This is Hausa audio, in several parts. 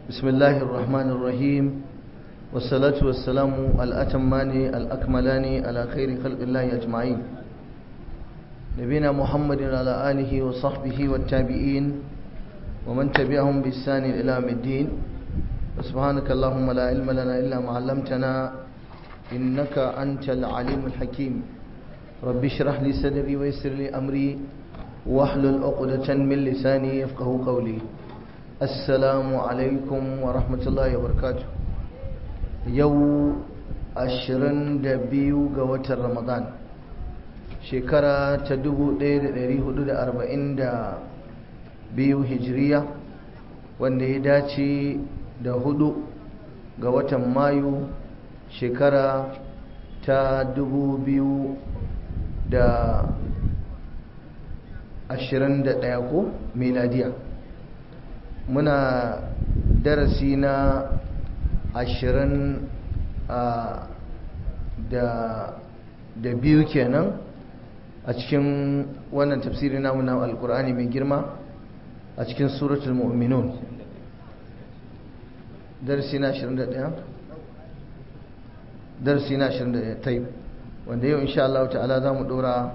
بسم الله الرحمن الرحيم والصلاة والسلام الأتمان الأكملان على خير خلق الله أجمعين نبينا محمد على آله وصحبه والتابعين ومن تبعهم بإحسان إلى يوم الدين سبحانك اللهم لا علم لنا إلا ما علمتنا إنك أنت العليم الحكيم رب اشرح لي صدري ويسر لي أمري واحلل عقدة من لساني يفقه قولي السلام عليكم ورحمة الله وبركاته يو أشرن دبيو قوة رمضان شكرا تدبو دير ديري حدود أربعين دا بيو هجرية wanda ya dace da hudu ga watan mayu shekara ta dubu biyu da ashirin da ɗaya ko miladiya muna darasi na ashirin da biyu kenan a cikin wannan tafsiri namu na alkur'ani mai girma a cikin suratul mu'minun darasi na 21 darasi na 21 taib wanda yau insha Allah ta'ala za mu dora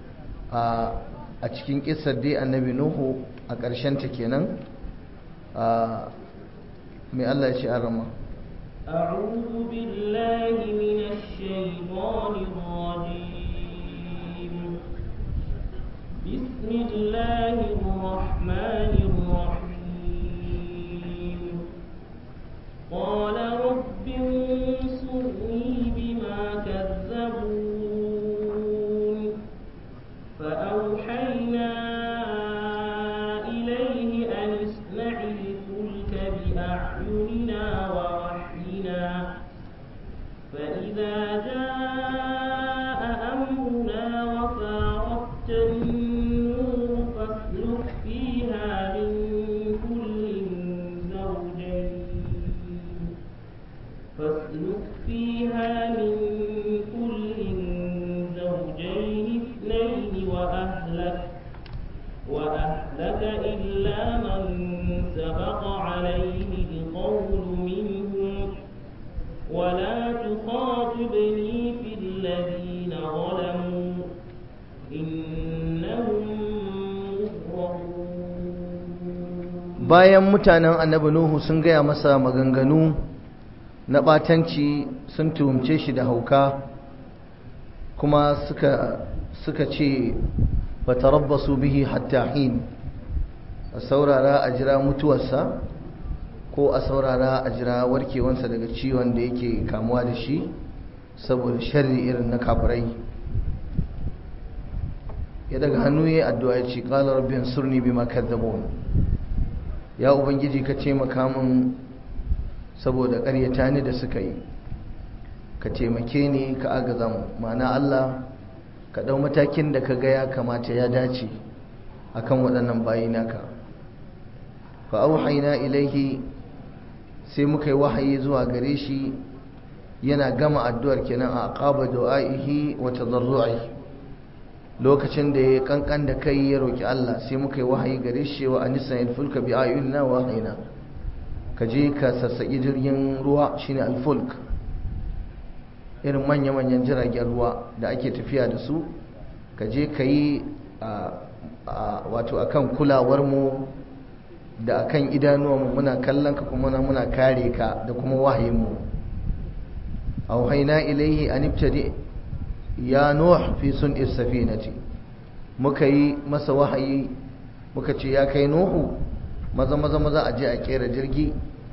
a cikin kisar dai annabi nuhu a ƙarshen ta kenan mai Allah ya ce a rama أعوذ بالله من الشيطان الرجيم بسم الله الرحمن الرحيم قال رب انصرني بما كذبون فأوحينا إليه أن اصنع الفلك بأعيننا ووحينا فإذا جاء أمرنا وفاردت النور فاسلك فيها من كل زوجين فاسلك فيها من كل زوجين اثنين وأهلك وأهلك إلا من سبق عليه القول منهم ولا تخاطبني في الذين ظلموا إنهم مغرقون bayan mutanen annabi nuhu sun gaya masa maganganu na batanci sun tuhumce shi da hauka kuma suka suka ce fatarabbasu bihi hatta hin a saurara a jira mutuwarsa ko a saurara a jira warkewansa daga ciwon da yake kamuwa da shi saboda sharri irin na kafirai ya daga hannu ya addu'a ya ce qala rabbi ansurni bima kadzabun ya ubangiji ka taimaka min saboda ƙaryata ni da suka yi ka taimake ni ka agaza mu ma'ana Allah ka ɗau matakin da ka ga ya kamata ya dace akan waɗannan bayi naka fa auhayna ilaihi sai muka yi wahayi zuwa gare shi yana gama addu'ar kenan a aqaba du'aihi wa tadarru'i lokacin da ya kankan da kai ya roki Allah sai muka yi wahayi gare shi wa anisa fulka bi ayunina wa wahayna ka je ka sassaki jirgin ruwa shine al-fulk irin manya-manyan jiragen ruwa da ake tafiya da su ka je ka yi wato akan kulawarmu da akan idanuwanmu muna kallon ka kuma muna kare ka da kuma wahayinmu auhaina ilaihi an ibtadi ya nuh fi sun'is safinati muka yi masa wahayi muka ce ya kai nuhu maza maza maza a je a kera jirgi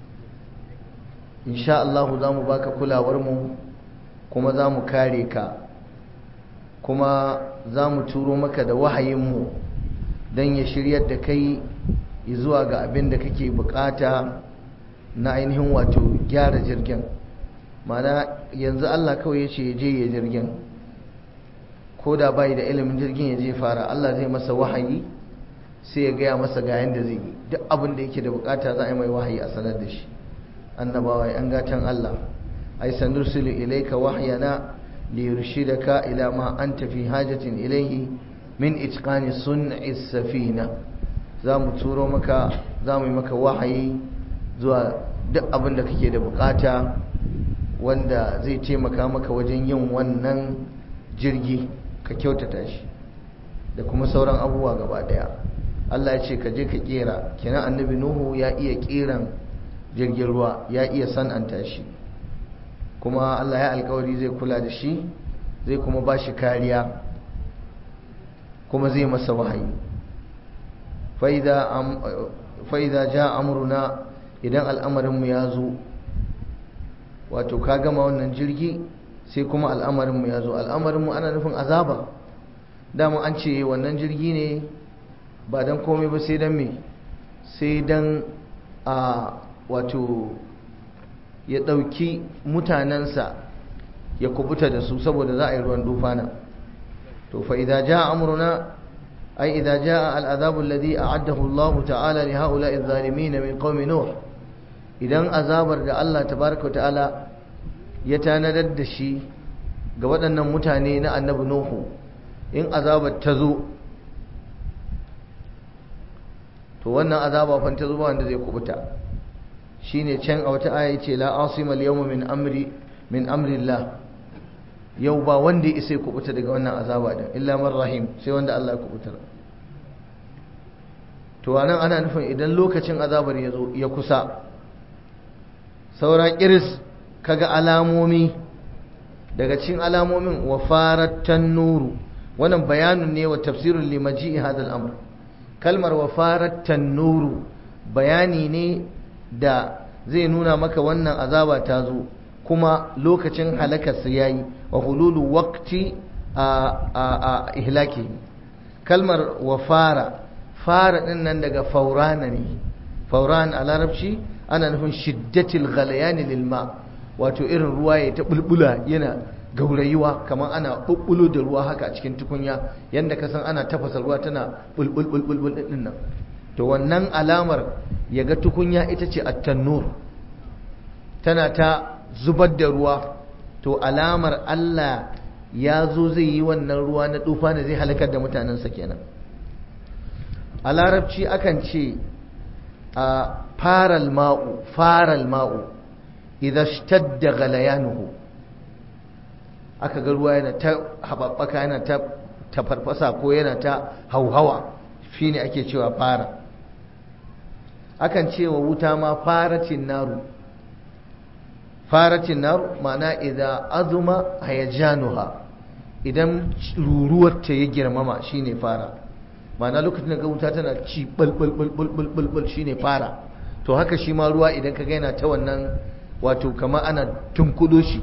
insha Allah za mu baka kulawarmu kuma za mu kare ka kuma za mu turo maka da wahayinmu don ya shiryar da kai zuwa ga abin da kake bukata na ainihin wato gyara jirgin mana yanzu Allah kawai ya ce ya je ya jirgin ko da bai da ilimin jirgin ya je fara Allah zai masa wahayi sai ya gaya masa ga yanda zai yi duk abin da yake da bukata za a yi mai wahayi a sanar da shi annabawa an gatan Allah ai sanursilu ilayka wahyana liyurshidaka ila ma anta fi hajatin ilayhi min itqani sun'i safina za mu turo maka za mu yi maka wahayi zuwa duk abin da kake da bukata wanda zai taimaka maka wajen yin wannan jirgi ka kyautata shi da kuma sauran abubuwa gaba daya Allah ya ce ka je ka kera kenan annabi nuhu ya iya keran jirgin ruwa ya iya san'anta shi kuma Allah ya alkawari zai kula da shi zai kuma ba shi kariya kuma zai masa wahayi fa'iza ja amuruna idan al'amarinmu ya zo wato ka gama wannan jirgi sai kuma al'amarinmu ya zo al'amarinmu ana nufin azaba dama an ce wannan jirgi ne ba don komai ba sai don me sai don a wato ya ɗauki mutanensa ya kubuta da su saboda za a yi ruwan dufana to fa idza jaa amruna ay idza jaa al'adabu alladhi a'addahu Allah ta'ala li ha'ula'i adh-dhalimin min qaumi nuh idan azabar da Allah tabaaraka wa ta'ala ya tanadar da shi ga waɗannan mutane na annabi nuhu in azabar ta zo to wannan azaba fa ta zo ba wanda zai kubuta shine can a wata aya ce la asima al-yawma min amri min amri Allah yau ba wanda ya isa kubuta daga wannan azaba din illa man rahim sai wanda Allah ya kubutar to anan ana nufin idan lokacin azabar ya zo ya kusa saura kiris kaga alamomi daga cikin alamomin wa farat nuru wannan bayanin ne wa tafsirul limaji hadal amr kalmar wa farat nuru bayani ne da zai nuna maka wannan azaba ta zo kuma lokacin halakarsa ya yi wa hululu wakti a ihlaki kalmar wa fara fara ɗin nan daga faurana ne fauran a larabci ana nufin shiddatil ghalayani lilma wato irin ruwa ya ta bulbula yana gaurayuwa kamar ana bulbulo da ruwa haka a cikin tukunya yadda ka san ana tafasa ruwa tana bulbul bulbul din nan to wannan alamar ya ga tukunya ita ce attannur tana ta zubar da ruwa to alamar Allah ya zo zai yi wannan ruwa na tufa da zai halakar da mutanensa kenan a larabci akan ce a faral ma'u faral ma'u idan shtadda galayanuhu aka ga ruwa yana ta haɓaɓɓaka yana ta tafarfasa ko yana ta hauhawa shine ake cewa fara akan cewa wuta ma faratin naru faratin naru ma'ana idan azuma hayajanuha idan ruruwarta ya girmama shine fara ma'ana lokacin da ga wuta tana ci balbalbalbalbalbal shine fara to haka shi ma ruwa idan ka gaina ta wannan wato kama ana tunkudo shi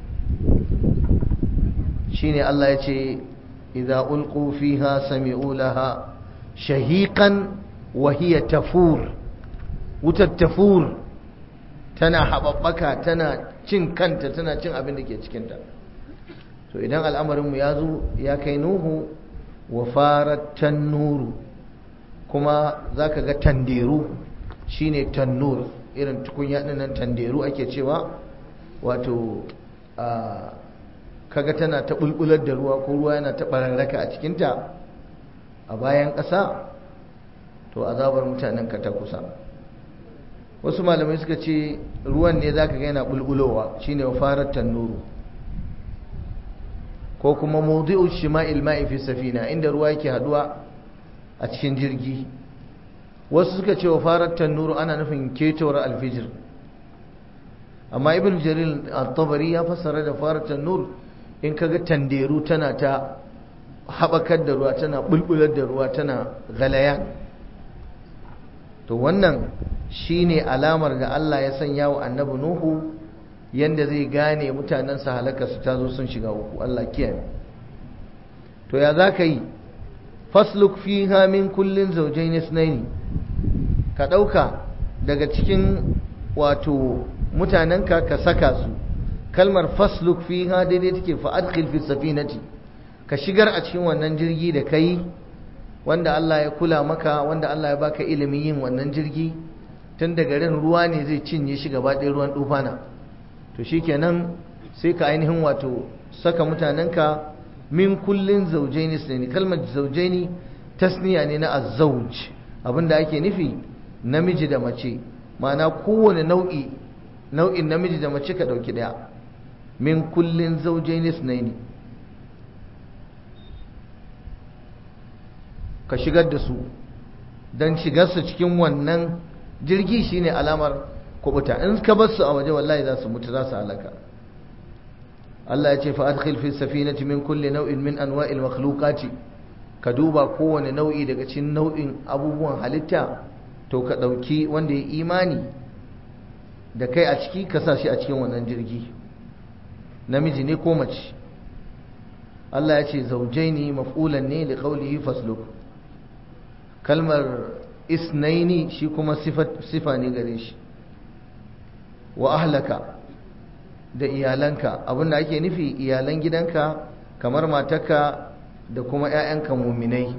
shine Allah ya ce idza ulqu fiha sami'u laha shahiqan wa hiya tafur wutar tafur tana haɓaɓɓaka tana cin kanta tana cin abin da ke cikinta to idan al'amarinmu ya zo ya kai nuhu wa farar tannuru kuma za ka ga tanderu shine tannur irin tukunya ɗinnan tanderu ake cewa wato kaga tana ta bulbular da ruwa ko ruwa yana ta bararraka a cikinta a bayan ƙasa to azabar mutanen ka ta kusa wasu malamai suka ce ruwan ne zaka ga yana bulbulowa shine farar tannuru ko kuma mawdi'u shima'il ma'i fi safina inda ruwa yake haduwa a cikin jirgi wasu suka ce farar tannuru ana nufin ketowar alfijir amma ibn jarir at-tabari ya fassara da farar tannur in kaga tanderu tana ta haɓakar da ruwa tana bulbular da ruwa tana galaya to wannan shine alamar da Allah ya sanya wa annabi Nuhu yanda zai gane mutanensa halaka su tazo sun shiga uku Allah kiyaye to ya zaka yi fasluk fiha min kullin zawjayn ithnayn ka dauka daga cikin wato mutanenka ka saka su kalmar fasluk fiha daidai take fa adkhil fi safinati ka shigar a cikin wannan jirgi da kai wanda Allah ya kula maka wanda Allah ya baka ilimin yin wannan jirgi tun da garin ruwa ne zai cinye shi gaba ɗaya ruwan dufana to shikenan sai ka ainihin wato saka mutanenka min kullin zaujaini sunani kalmar zaujaini tasniya ne na azzauj abinda ake nufi namiji da mace ma'ana kowane nau'i nau'in namiji da mace ka ɗauki ɗaya min kullin zaujaini sunaini ka shigar da su don shigarsu cikin wannan jirgi shine alamar kubuta in ka bar su a waje wallahi za su mutu za su halaka Allah ya ce fa adkhil fi safinati min kulli nau'in min anwa'il makhluqati ka duba kowane nau'i daga cikin nau'in abubuwan halitta to ka dauki wanda ya imani da kai a ciki ka sa shi a cikin wannan jirgi namiji ne ko mace Allah ya ce zaujaini maf'ulan ne li qawlihi fasluk kalmar isnaini shi kuma sifa ne gare shi wa ahlaka da iyalanka abinda ake nufi iyalan gidanka kamar matarka da kuma 'ya'yanka muminai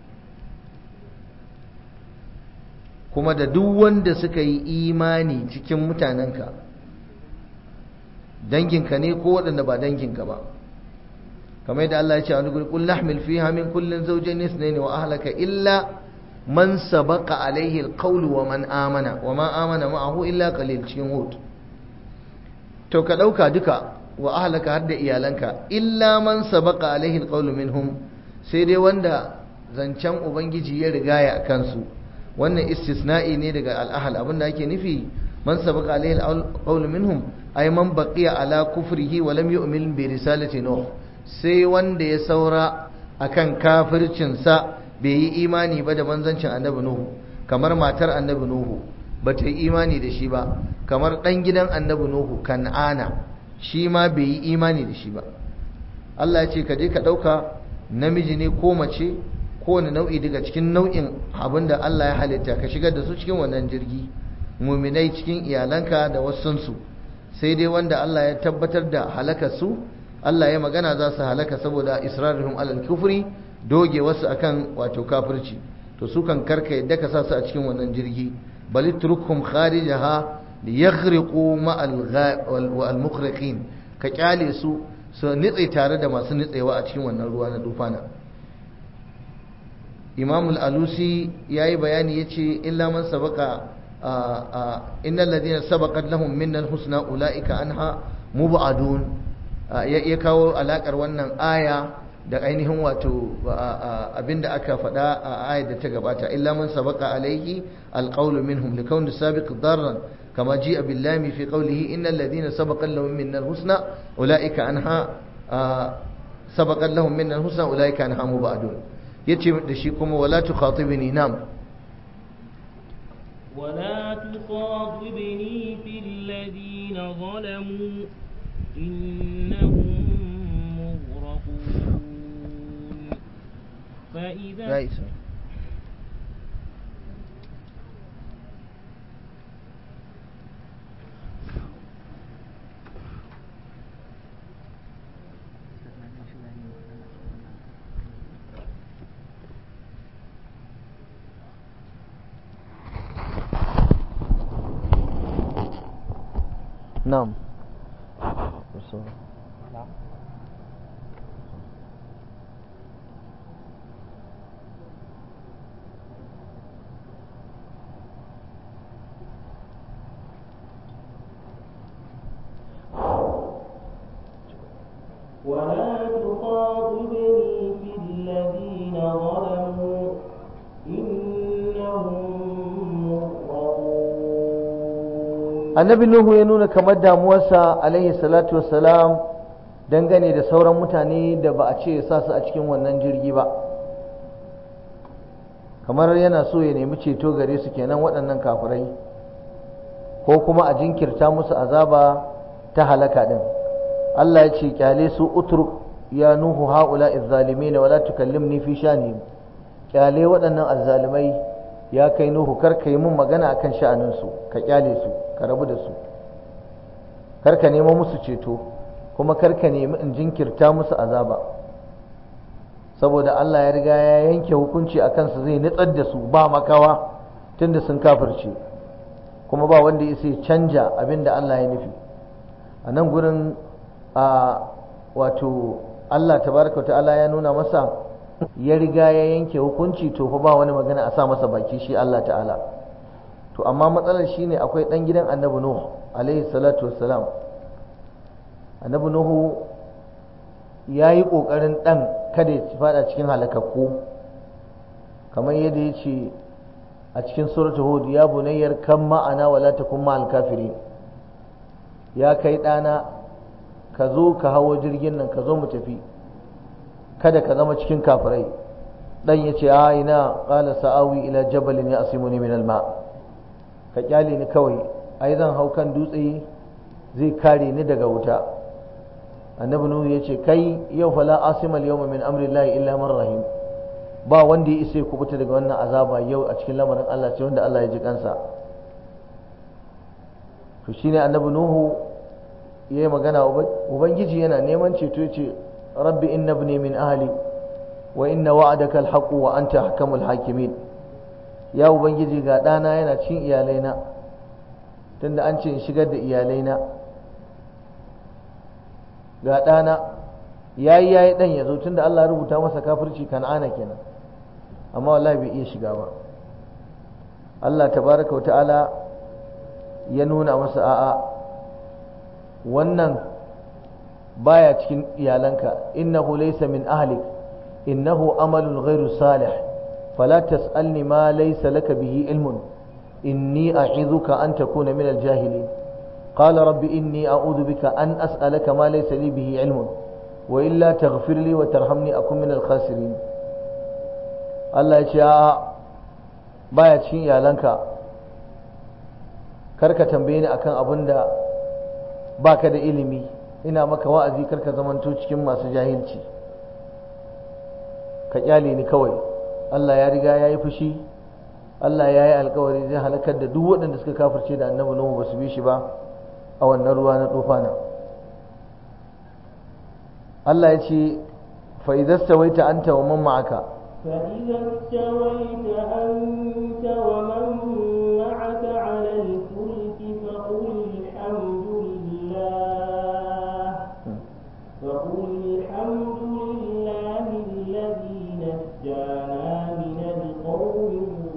kuma da duk wanda suka yi imani cikin mutanenka danginka ne ko waɗanda ba danginka ba kamar yadda Allah ya ce a wani guri qul nahmil fiha min kullin zawjayn ithnayn wa ahlaka illa man sabaqa alaihi alqawl wa man amana wa ma amana ma'ahu illa qalil cikin hud to ka dauka duka wa ahlaka har da iyalanka illa man sabaqa alaihi alqawl minhum sai dai wanda zancen ubangiji ya rigaya a kansu wannan istisna'i ne daga al'ahal abinda ake nufi man sabaqa alaihi alqawl minhum ay man baqiya ala kufrihi wa lam yu'min bi risalati nuh sai wanda ya saura akan kafircinsa bai yi imani ba da manzancin annabi nuhu kamar matar annabi nuhu ba ta yi imani da shi ba kamar ɗan gidan annabi nuhu kan'ana shi ma bai yi imani da shi ba Allah ya ce ka je ka ɗauka namiji ne ko mace kowane nau'i daga cikin nau'in abin da Allah ya halitta ka shigar da su cikin wannan jirgi muminai cikin iyalanka da wasunsu sai dai wanda Allah ya tabbatar da halakar su Allah ya magana za su halaka saboda israrihum alal kufri doge wasu akan wato kafirci to su kan karka yadda ka sa su a cikin wannan jirgi bali turkum kharijaha liyaghriqu ma al mukhriqin ka kyale su su nitse tare da masu nitsewa a cikin wannan ruwa na dufana Imam al-Alusi yayi bayani yace illa man sabaka innal ladina sabaqat lahum minna al-husna ulaika anha mubadun ya kawo alakar wannan aya da ainihin wato abinda aka faɗa a ayar da ta gabata illa man sabaqa alaihi alqawlu minhum likawn sabiq darran kama ji'a billami fi qawlihi innal ladina sabaqa lahum minna alhusna ulaika anha sabaqa lahum minna alhusna ulaika anha mubadun yace da shi kuma wala tukhatibni nam ولا تخاطبني في الذين ظلموا إنهم مغرقون فإذا نعم ولا تخاطبني في الذين ظلموا إنهم مغرقون annabi nuhu ya nuna kamar damuwarsa alaihi salatu wassalam dangane da sauran mutane da ba a ce ya sa su a cikin wannan jirgi ba kamar yana so ya nemi ceto gare su kenan waɗannan kafirai ko kuma a jinkirta musu azaba ta halaka din Allah ya ce kyale su utruk ya nuhu haula izzalimin wala tukallimni fi shani kyale waɗannan azzalimai ya kai nuhu kar ka yi mun magana akan sha'anin su ka kyale su ka rabu da su kar ka nemo musu ceto kuma kar ka nemi in jinkirta musu azaba saboda Allah ya riga ya yanke hukunci a kansu zai nitsar da su ba makawa tunda sun kafirce kuma ba wanda ya sai canja abin da Allah ya nufi a nan gurin a wato Allah tabaraka ta'ala ya nuna masa ya riga ya yanke hukunci to fa ba wani magana a sa masa baki shi Allah ta'ala to amma matsalar shine akwai ɗan gidan annabi nuhu alaihi salatu wassalam annabi nuhu ya yi ƙoƙarin ɗan kada ya fada cikin halakakku kamar yadda ya ce a cikin suratul hud ya bunayyar kan ma'ana wala takun ma'al kafiri ya kai ɗana ka zo ka hawo jirgin nan ka zo mu tafi kada ka zama cikin kafirai dan ya ce a ina qala sa'awi ila jabalin ya asimuni min alma ka kyale ni kawai ai zan hau kan dutse zai kare ni daga wuta annabi nuhu ya ce kai yau fala asimal yawma min amrillahi illa man rahim ba wanda ya isa ya kubuta daga wannan azaba yau a cikin lamarin Allah sai wanda Allah ya ji kansa to shine annabi nuhu yayi magana ubangiji yana neman ceto yace rabbi inna ibni min ahli wa inna wa'adaka alhaqu wa anta ahkamul hakimin ya ubangiji ga dana yana cin iyalaina tunda an ce in shigar da iyalaina ga dana yayi yayi dan yazo tunda Allah ya rubuta masa kafirci kan'ana kenan amma wallahi bai iya shiga ba Allah tabaraka wa ta'ala ya nuna masa a'a wannan baya cikin iyalanka innahu laysa min ahlik innahu amalun ghairu salih fala tas'alni ma laysa laka bihi ilmun inni a'idhuka an takuna min al-jahilin qala rabbi inni a'udhu bika an as'alaka ma laysa li bihi ilmun wa illa taghfir li wa tarhamni akun min al-khasirin Allah ya ce a'a baya cikin iyalanka karka tambaye ni akan abin da baka da ilimi ina maka wa'azi karka zamanto cikin masu jahilci ka kyale ni kawai Allah ya riga ya yi fushi Allah ya yi alkawari zai halakar da duk waɗanda suka kafirce da annabi Nuhu ba su bi shi ba a wannan ruwa na tufana Allah ya ce fa idza stawaita anta wa man ma'aka فإذا استويت أنت ومن معك على الفلك فقل الحمد لله فقل الحمد لله الذي نجانا من القوم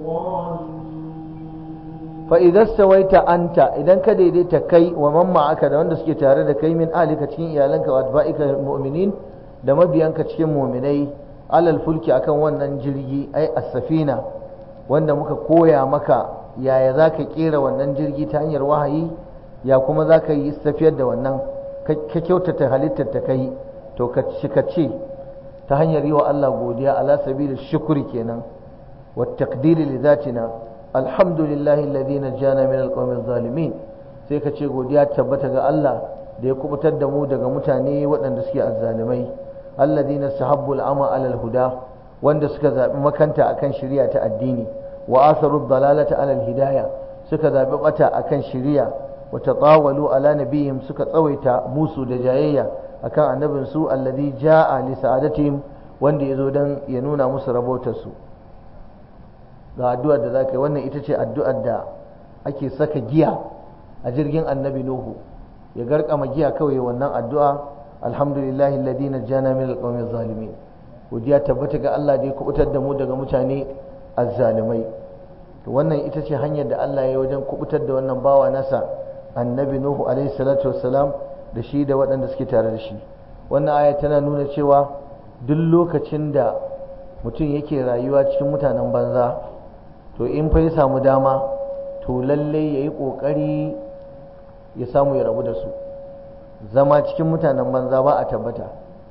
الظالمين فإذا استويت أنت إذا كديديت كي ومن معك da wanda suke tare da kai min alika cikin iyalanka wa atba'ika mu'minin da mabiyanka cikin mu'minai alal fulki akan wannan jirgi ai as-safina wanda muka koya maka yaya zaka kera wannan jirgi ta hanyar wahayi ya kuma zaka yi tafiyar da wannan ka kyautata halittar ta kai to ka cika ce ta hanyar yi wa Allah godiya ala sabilil shukri kenan wa taqdiri li zatina alhamdulillahi alladhi najjana min alqawmi zalimin sai ka ce godiya tabbata ga Allah da ya kubutar da mu daga mutane waɗanda suke azzalimai alladhina sahabbu al'ama ala al-huda wanda suka zabi makanta akan shari'a ta addini wa asaru dalalata ala al-hidayah suka zabi bata akan shari'a wa tatawalu ala nabiyihim suka tsawaita musu da jayayya akan annabin su alladhi jaa li sa'adatihim wanda yazo dan ya nuna musu rabotar su ga addu'ar da zaka yi wannan ita ce addu'ar da ake saka giya a jirgin annabi nuhu ya garkama giya kawai wannan addu'a alhamdulillahi alladhi najjana min alqawmi zalimin godiya tabbata ga Allah da ya kubutar da mu daga mutane azzalimai to wannan ita ce hanyar da Allah ya wajen kubutar da wannan bawa nasa annabi nuhu alaihi salatu wassalam da shi da waɗanda suke tare da shi wannan aya tana nuna cewa duk lokacin da mutum yake rayuwa cikin mutanen banza to in fa ya samu dama to lalle ya yi ƙoƙari ya samu ya rabu da su zama cikin mutanen banza ba a tabbata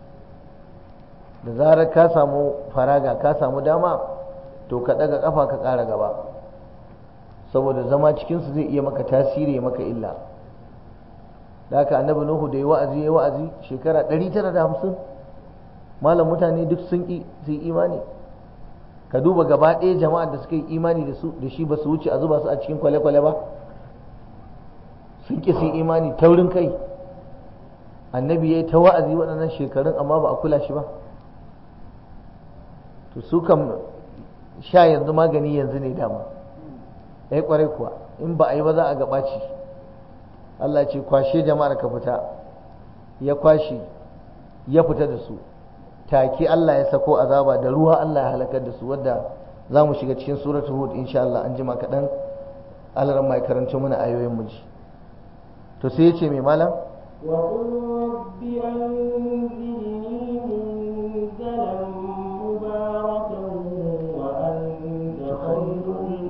da zarar ka samu faraga ka samu dama to ka ɗaga ƙafa ka ƙara gaba saboda zama cikinsu zai iya maka tasiri maka illa da haka annabi nuhu da ya wa'azi ya wa'azi shekara 950 malam mutane duk sun ƙi su yi imani ka duba gaba ɗaya jama'ar da suka yi imani da su da shi ba su wuce a zuba su a cikin kwale-kwale ba sun ƙi su yi imani taurin kai annabi ya yi ta wa'azi waɗannan shekarun amma ba a kula shi ba to su kam sha yanzu magani yanzu ne dama ya yi ƙwarai kuwa in ba a yi ba za a gabaci Allah ce kwashe jama'ar ka fita ya kwashe ya fita da su take Allah ya sako azaba da ruwa Allah ya halakar da su wadda za mu shiga cikin suratul hud insha Allah an jima kaɗan alaran mai karanto mana ayoyin muji to sai ya ce mai malam وقل رب أنزلني منزلا مباركا وأنت خير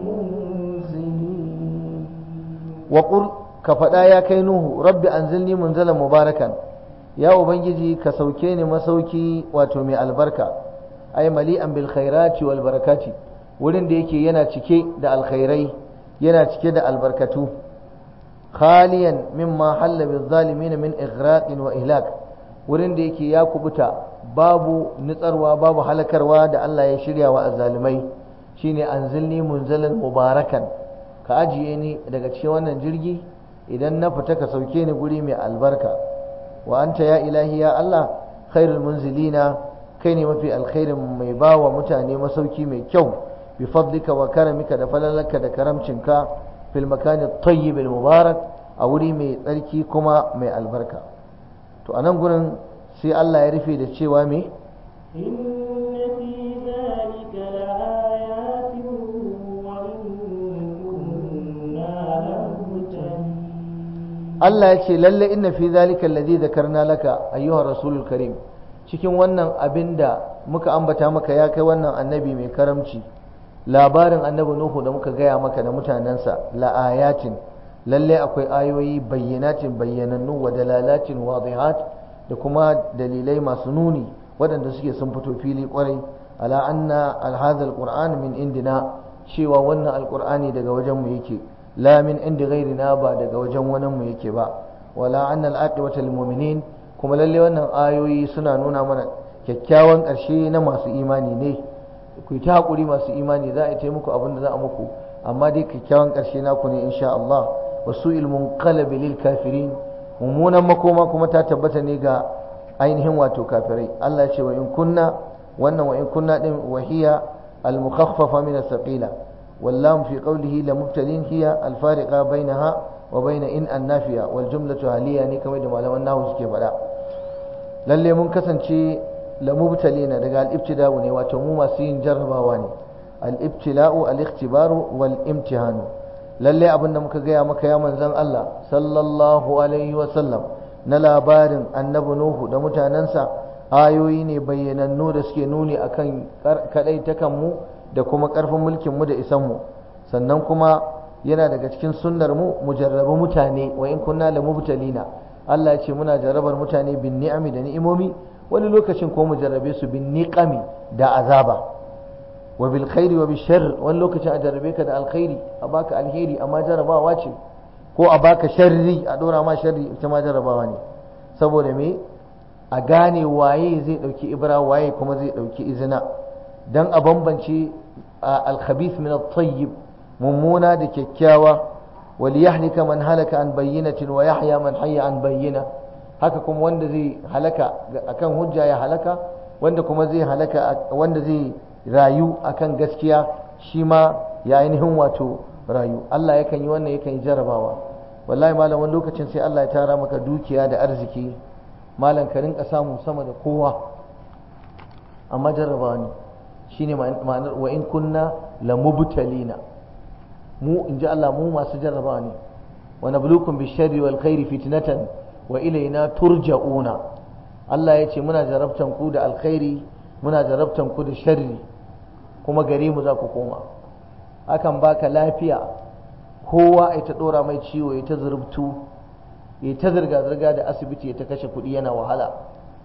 المنزلين وقل كفدا يا kai nuhu rabbi anzilni munzalan mubarakan ya ubangiji ka sauke ni masauki wato mai albarka ay mali'an bil khairati wal barakati wurin da yake yana cike da alkhairai yana cike da albarkatu khaliyan mimma halla bil zalimin min ighraqin wa ihlak wurin da yake ya kubuta babu nitsarwa babu halakarwa da Allah ya shirya wa azzalimai shine anzilni munzalan mubarakan ka ajiye ni daga cikin wannan jirgi idan na fita ka sauke ni guri mai albarka wa anta ya ilahi ya Allah khairul munzilina kai ne mafi alkhairin mai bawa mutane masauki mai kyau bi fadlika wa karamika da falalarka da karamcinka fil makani tayyib al mubarak a wuri mai tsarki kuma mai albarka to anan gurin sai Allah ya rufe da cewa me إن في ذلك لآيات وإن كنا لمبتلين Allah ya ce lalle inna fi zalika alladhi dhakarna laka ayyuha rasulul karim cikin wannan abin da muka ambata maka ya kai wannan annabi mai karamci labarin annabi nuhu da muka gaya maka da mutanensa la ayatin lalle akwai ayoyi bayyanatin bayyanannu wa dalalatin wadihat da kuma dalilai masu nuni waɗanda suke sun fito fili kwarai ala anna alhadha alquran min indina cewa wannan alqur'ani daga wajen mu yake la min indi ghairina ba daga wajen wani mu yake ba wala anna alaqibata lilmu'minin kuma lalle wannan ayoyi suna nuna mana kyakkyawan ƙarshe na masu imani ne ku ta hakuri masu imani za a yi muku abin da za a muku amma dai kyakkyawan ƙarshe naku ne insha Allah wasu ilmun qalabi lil kafirin mummunan makoma kuma ta tabbata ne ga ainihin wato kafirai Allah ya ce wa in kunna wannan wa in kunna din wahiya al mukhaffafa min as-saqila واللام في قوله لمبتلين هي الفارقة بينها وبين إن النافية والجملة هالية يعني كما يدوم على أنه سكي فلا للي منكسن شيء لمبتلين دقال الابتداء واتمو ما سين جربا واني الابتلاء الاختبار والامتحان للي أبن مكا مكا يا من زن الله صلى الله عليه وسلم نلا بارن النبو نوح دمتا ننسى ayoyi ne bayyanannu da suke nuni akan kadai takan mu da kuma ƙarfin mulkinmu da isanmu sannan kuma yana daga cikin sunnar mu mu jarraba mutane wa in kunna la mubtalina Allah ya ce muna jarrabar mutane bin ni'ami da ni'imomi wani lokacin ko mu jarrabe su bin niqami da azaba wa bil khairi wa bil sharr wani lokacin a jarrabe ka da alkhairi a baka alheri amma jarrabawa ce ko a baka sharri a dora ma sharri ita ma jarrabawa ne saboda me a gane waye zai dauki ibra waye kuma zai dauki izina dan a bambance alkhabith min at-tayyib mummuna da kyakkyawa wal yahlika man halaka an bayyinatin wa yahya man hayya an bayyina haka kuma wanda zai halaka akan hujja ya halaka wanda kuma zai halaka wanda zai rayu akan gaskiya shi ma ya ainihin wato rayu Allah yakan yi wannan yakan yi jarabawa wallahi malam wani lokacin sai Allah ya tara maka dukiya da arziki malam ka rinka samu sama da kowa amma jarrabawa ne shine ma'anar wa in kunna la mubtalina mu in ji Allah mu masu jarrabawa ne wa nabluukum bisharri wal khairi fitnatan wa ilaina turja'una Allah ya ce muna jarabtan ku da alkhairi muna jarabtan ku da sharri kuma gare mu za ku koma akan baka lafiya kowa ya ta dora mai ciwo ya ta zurbtu ya ta zirga zirga da asibiti ya ta kashe kuɗi yana wahala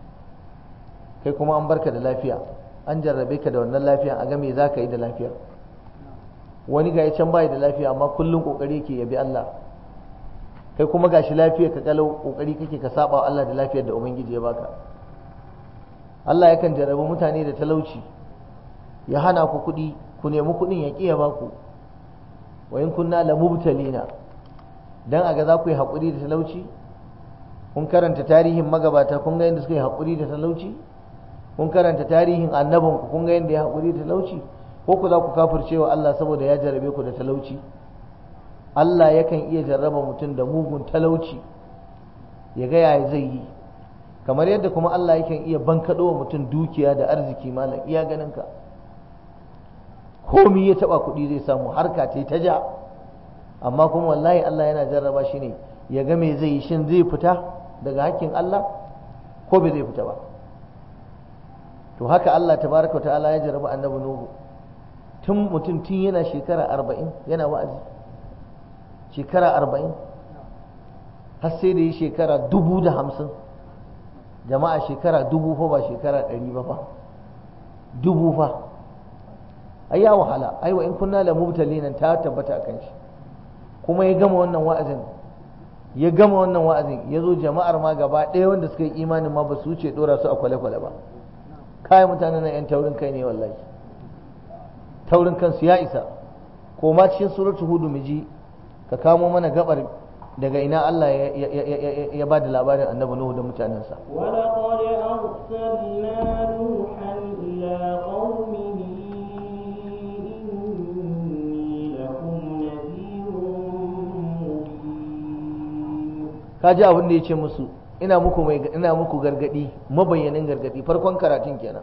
kai kuma an barka da lafiya an jarrabe ka da wannan lafiya a ga me za ka yi da lafiyar wani ga can bai da lafiya amma kullum kokari yake yabi Allah kai kuma gashi lafiya ka kalau kokari kake ka saba Allah da lafiyar da ubangiji ya baka Allah yakan jarrabe mutane da talauci ya hana ku kuɗi ku nemi kuɗin ya kiya baku wa in kunna la mubtalina dan aga za ku yi haƙuri da talauci kun karanta tarihin magabata kun ga yadda suka yi haƙuri da talauci kun karanta tarihin annabin ku kun ga yadda ya haƙuri da talauci ko ku za ku kafircewa Allah saboda ya jarabe ku da talauci Allah yakan iya jarraba mutum da mugun talauci ya ga yaya zai yi kamar yadda kuma Allah yakan iya bankaɗo wa mutum dukiya da arziki malam iya ganin ka komi ya taɓa kuɗi zai samu harka ce ta ja amma kuma wallahi Allah yana jarraba shi ne ya ga me zai yi shin zai fita daga hakkin Allah ko bai zai fita ba to haka Allah tabaraka ta'ala ya jarraba annabi Nuhu tun mutum tun yana shekara arba'in yana wa'azi shekara arba'in har sai da yi shekara dubu da hamsin jama'a shekara dubu fa ba shekara ɗari ba fa dubu fa ai ya wahala ai wa in kunna la mubtalinan ta tabbata akan shi kuma ya gama wannan wa'azin ya gama wannan wa'azin ya zo jama'ar ma gaba ɗaya wanda suka yi imanin ma ba su wuce ɗora su a kwale-kwale ba kayan mutanen nan 'yan taurin kai ne wallahi taurin kansu ya isa ko ma cikin suratu hudu miji ka kamo mana gabar daga ina Allah ya ba da labarin annabi Nuhu da mutanensa ولقد أرسلنا نوحا إلى قومه إني لكم نذير مبين ka ji abin da ya ce musu ina muku mai ina muku gargadi mabayyanin gargadi farkon karatun kenan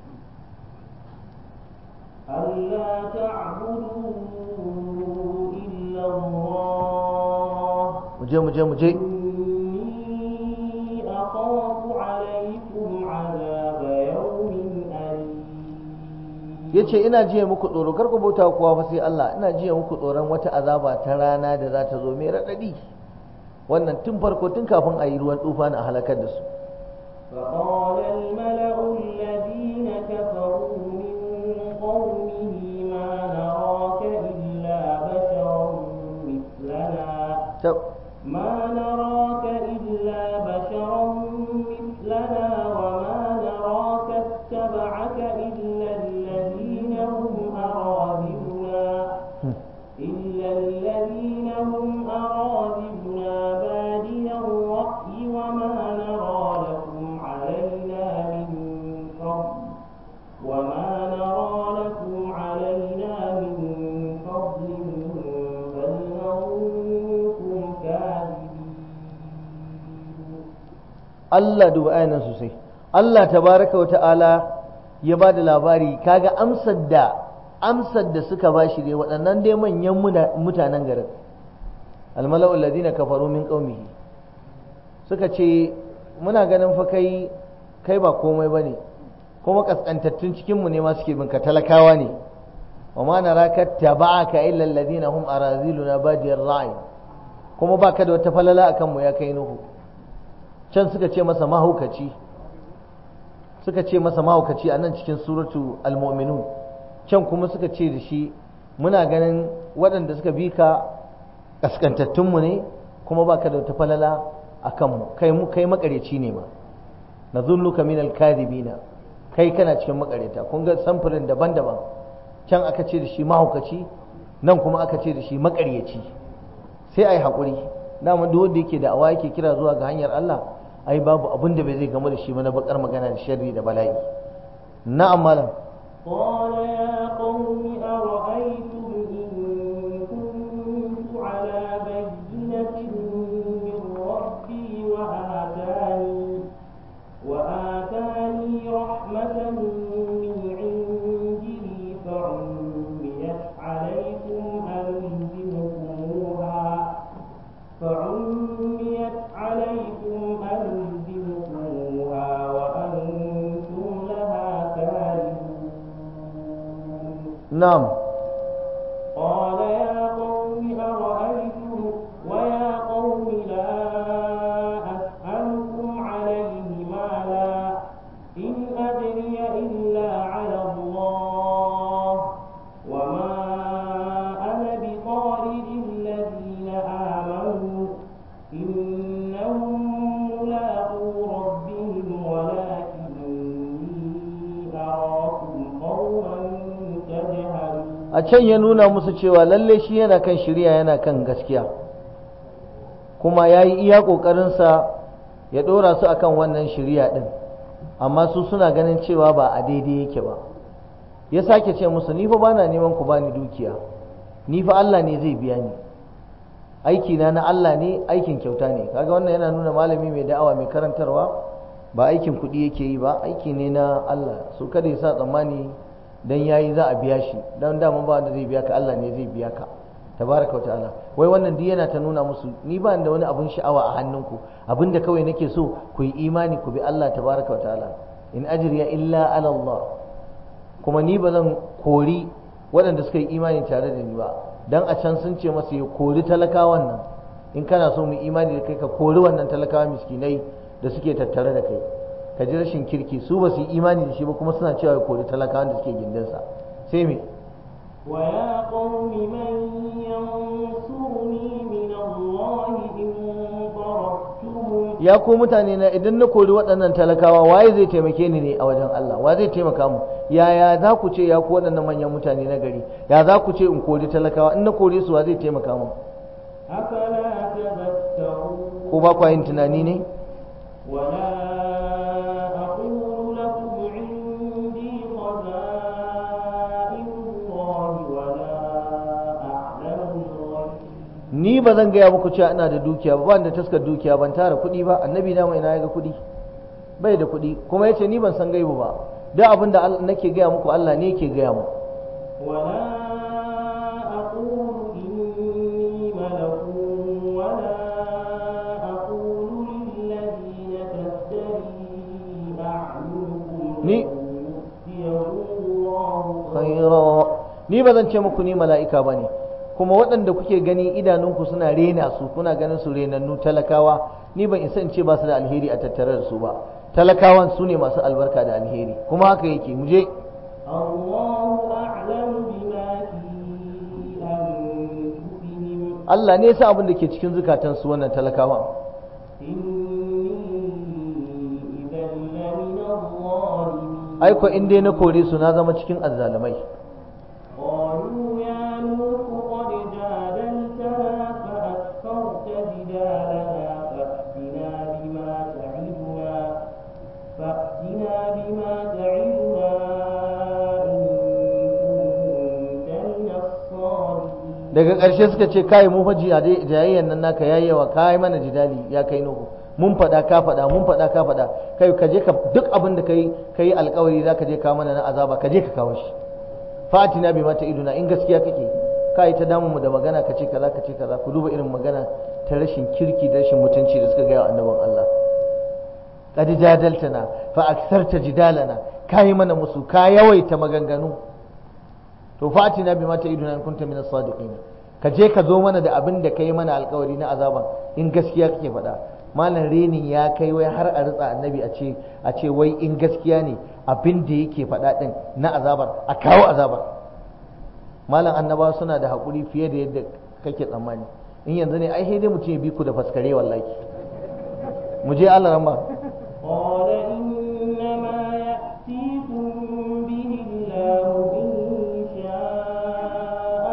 ألا تعبدوا إلا الله mu je mu je mu je إني أخاف عليكم عذاب يوم أليم ya ce ina jiya muku tsoro kar ku bauta kowa fa sai Allah ina jiya muku tsoron wata azaba ta rana da za ta zo mai raɗaɗi wannan tun farko tun kafin a yi ruwan tufa na halakar da su فقال الملأ الذين كفروا من قومه ما نراك إلا بشرا مثلنا Ta- ما نراك إلا بشرا مثلنا وما نراك اتبعك إلا الذين هم أراذلنا إلا الذين هم أراذلنا بادي الرأي وما نرى لكم علينا من فضل وما نرى لكم علينا من فضل بل نظنكم كاذبين Allah duba ayanan sosai Allah tabaraka wa ta'ala ya ba da labari kaga amsar da amsar da suka ba shi dai waɗannan dai manyan muna- mutanen garin almala'ul ladina kafaru min qaumihi suka ce muna ganin fa kai kai ba komai bane kuma kaskantattun cikin mu ne ma suke binka talakawa ne wa ma naraka taba'aka illa alladhina hum araziluna badiyar ra'i kuma baka da wata falala akan mu ya kai nuhu can suka ce masa mahaukaci suka ce masa mahaukaci a nan cikin suratu al-mu'minun can kuma suka ce da shi muna ganin waɗanda suka bi ka kaskantattunmu ne kuma baka da wata falala a kanmu kai mu kai makareci ne ma na zunnuka min al-kadhibina kai kana cikin makareta kun ga samfurin daban-daban can aka ce da shi mahaukaci nan kuma aka ce da shi makaryaci sai ai haƙuri dama duk wanda yake da awa yake kira zuwa ga hanyar Allah ai babu abin da bai zai gamu da shi ba na bakar magana da sharri da bala'i na'am malam قال يا قوم أرأيتم إن كنت على بينة من ربي وآتاني وآتاني رحمة من عنده فعميت عليكم ألزمكموها فعميت عليكم ألزمكموها وأنتم لها كارهون na'am قال يا قوم أرأيتم ويا قوم لا أسألكم عليه مالا إن أدري إلا على الله وما أنا بطارد الذين آمنوا إنهم ملاقو ربهم ولكني أراكم قوما تجهلون a can ya nuna musu cewa lalle shi yana kan shirya yana kan gaskiya kuma ya yi iya ƙoƙarinsa ya ɗora su akan wannan shirya ɗin amma su suna ganin cewa ba a daidai yake ba ya sake ce musu ni fa bana neman ku bani dukiya ni fa Allah ne zai biya ni aiki na na Allah ne aikin kyauta ne kaga wannan yana nuna malami mai da'awa mai karantarwa ba aikin kuɗi yake yi ba aiki ne na Allah so kada ya sa tsammani dan yayi za a biya shi dan dama ba wanda zai biya ka Allah ne zai biya ka tabaraka ta'ala wai wannan duk yana ta nuna musu ni ba da wani abun sha'awa a hannunku abinda kawai nake so ku yi imani ku bi Allah tabaraka ta'ala in ajriya illa ala Allah kuma ni ba zan kori waɗanda suka yi imani tare da ni ba dan a can sun ce masa ya kori talakawan nan in kana so mu imani da kai ka kori wannan talakawa miskinai da suke tattare da kai ka ji rashin kirki su ba su yi imani da shi ba kuma suna cewa ya kori talakawan da suke gindinsa sai me ويا قوم من ينصرني من الله إن ضربتهم ya ku mutane na idan na kori waɗannan talakawa waye zai taimake ni ne a wajen Allah wa zai taimaka mu yaya za ku ce ya ku waɗannan manyan mutane na gari ya za ku ce in kori talakawa in na kore su wa zai taimaka mu أفلا تذكرون ko ba kwa yin tunani ne ولا أقول لكم عندي خزائن الله ولا أعلم الغيب ni ba zan gaya muku cewa ina da dukiya ba ban da taskar dukiya ban tara kuɗi ba annabi na mai na ya ga kuɗi bai da kuɗi kuma yace ni ban san gaibu ba duk abin da Allah- nake gaya muku Allah ne yake gaya mu ولا أقول إني ملك ولا أقول للذين تزدري أعينكم Ni- لن يؤتيهم الله khaira ni ba zan ce muku ni mala'ika ba ne kuma waɗanda kuke gani idanunku suna rena su kuna ganin su renannu talakawa ni ban isa in ce ba su da alheri a tattare da su ba talakawan su ne masu albarka da alheri kuma haka yake mu je الله أعلم بما في أنفسهم Allah ne ya sa abin da ke cikin zukatan su wannan talakawan إني إذا لمن الظالمين aiko in dai na kore su na zama cikin azzalumai قالوا يا نوح قد جادلتنا فأكثرت جدالنا فأتنا بما تعدنا فأتنا بما تعدنا إن كنت من الصادقين daga ƙarshe suka ce kai mu faji a jayayyan nan naka yayi yawa kai mana jidali ya kai nuhu mun faɗa ka faɗa mun faɗa ka faɗa kai ka je ka duk abin da kai kai alƙawari za ka je ka mana na azaba ka je ka kawo shi fatina bi mata iduna in gaskiya kake kai ta damu mu da magana ka ce kaza ka ce kaza ku duba irin magana ta rashin kirki da rashin mutunci da suka gaya wa annabin Allah qad jadaltana fa aktharta jidalana kai mana musu ka yawaita maganganu to fatina bi mata iduna in kunta min as-sadiqin ka je ka zo mana da abin da kai mana alkawari na azaban in gaskiya kake faɗa malam renin ya kai wai har a ritsa annabi a ce a ce wai in gaskiya ne abin da yake faɗa din na azabar a kawo azabar malam annabawa suna da haƙuri fiye da yadda kake tsammani in yanzu ne ai sai dai mutum ya bi ku da faskare wallahi mu je Allah ramba قال إنما يأتيكم به الله إن شاء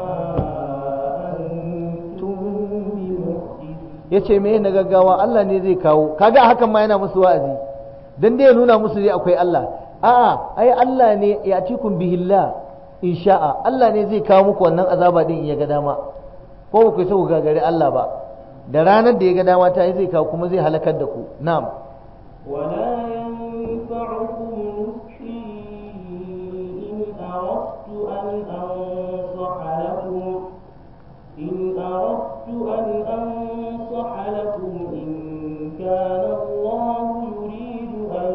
وما أنتم بمعجزين ya ce me na gaggawa Allah ne zai kawo kaga hakan ma yana musu wa'azi dan dai ya nuna musu dai akwai Allah a'a ai Allah ne ya tikun bihillah insha'a Allah ne zai kawo muku wannan azaba din in ya ga dama ko ba ku isa ku gagari Allah ba da ranar da ya ga dama ta yi zai kawo kuma zai halakar da ku na'am ولا ينفعكم نصحي إن أردت أن أنصح لكم إن أردت أن أنصح لكم إن كان الله يريد أن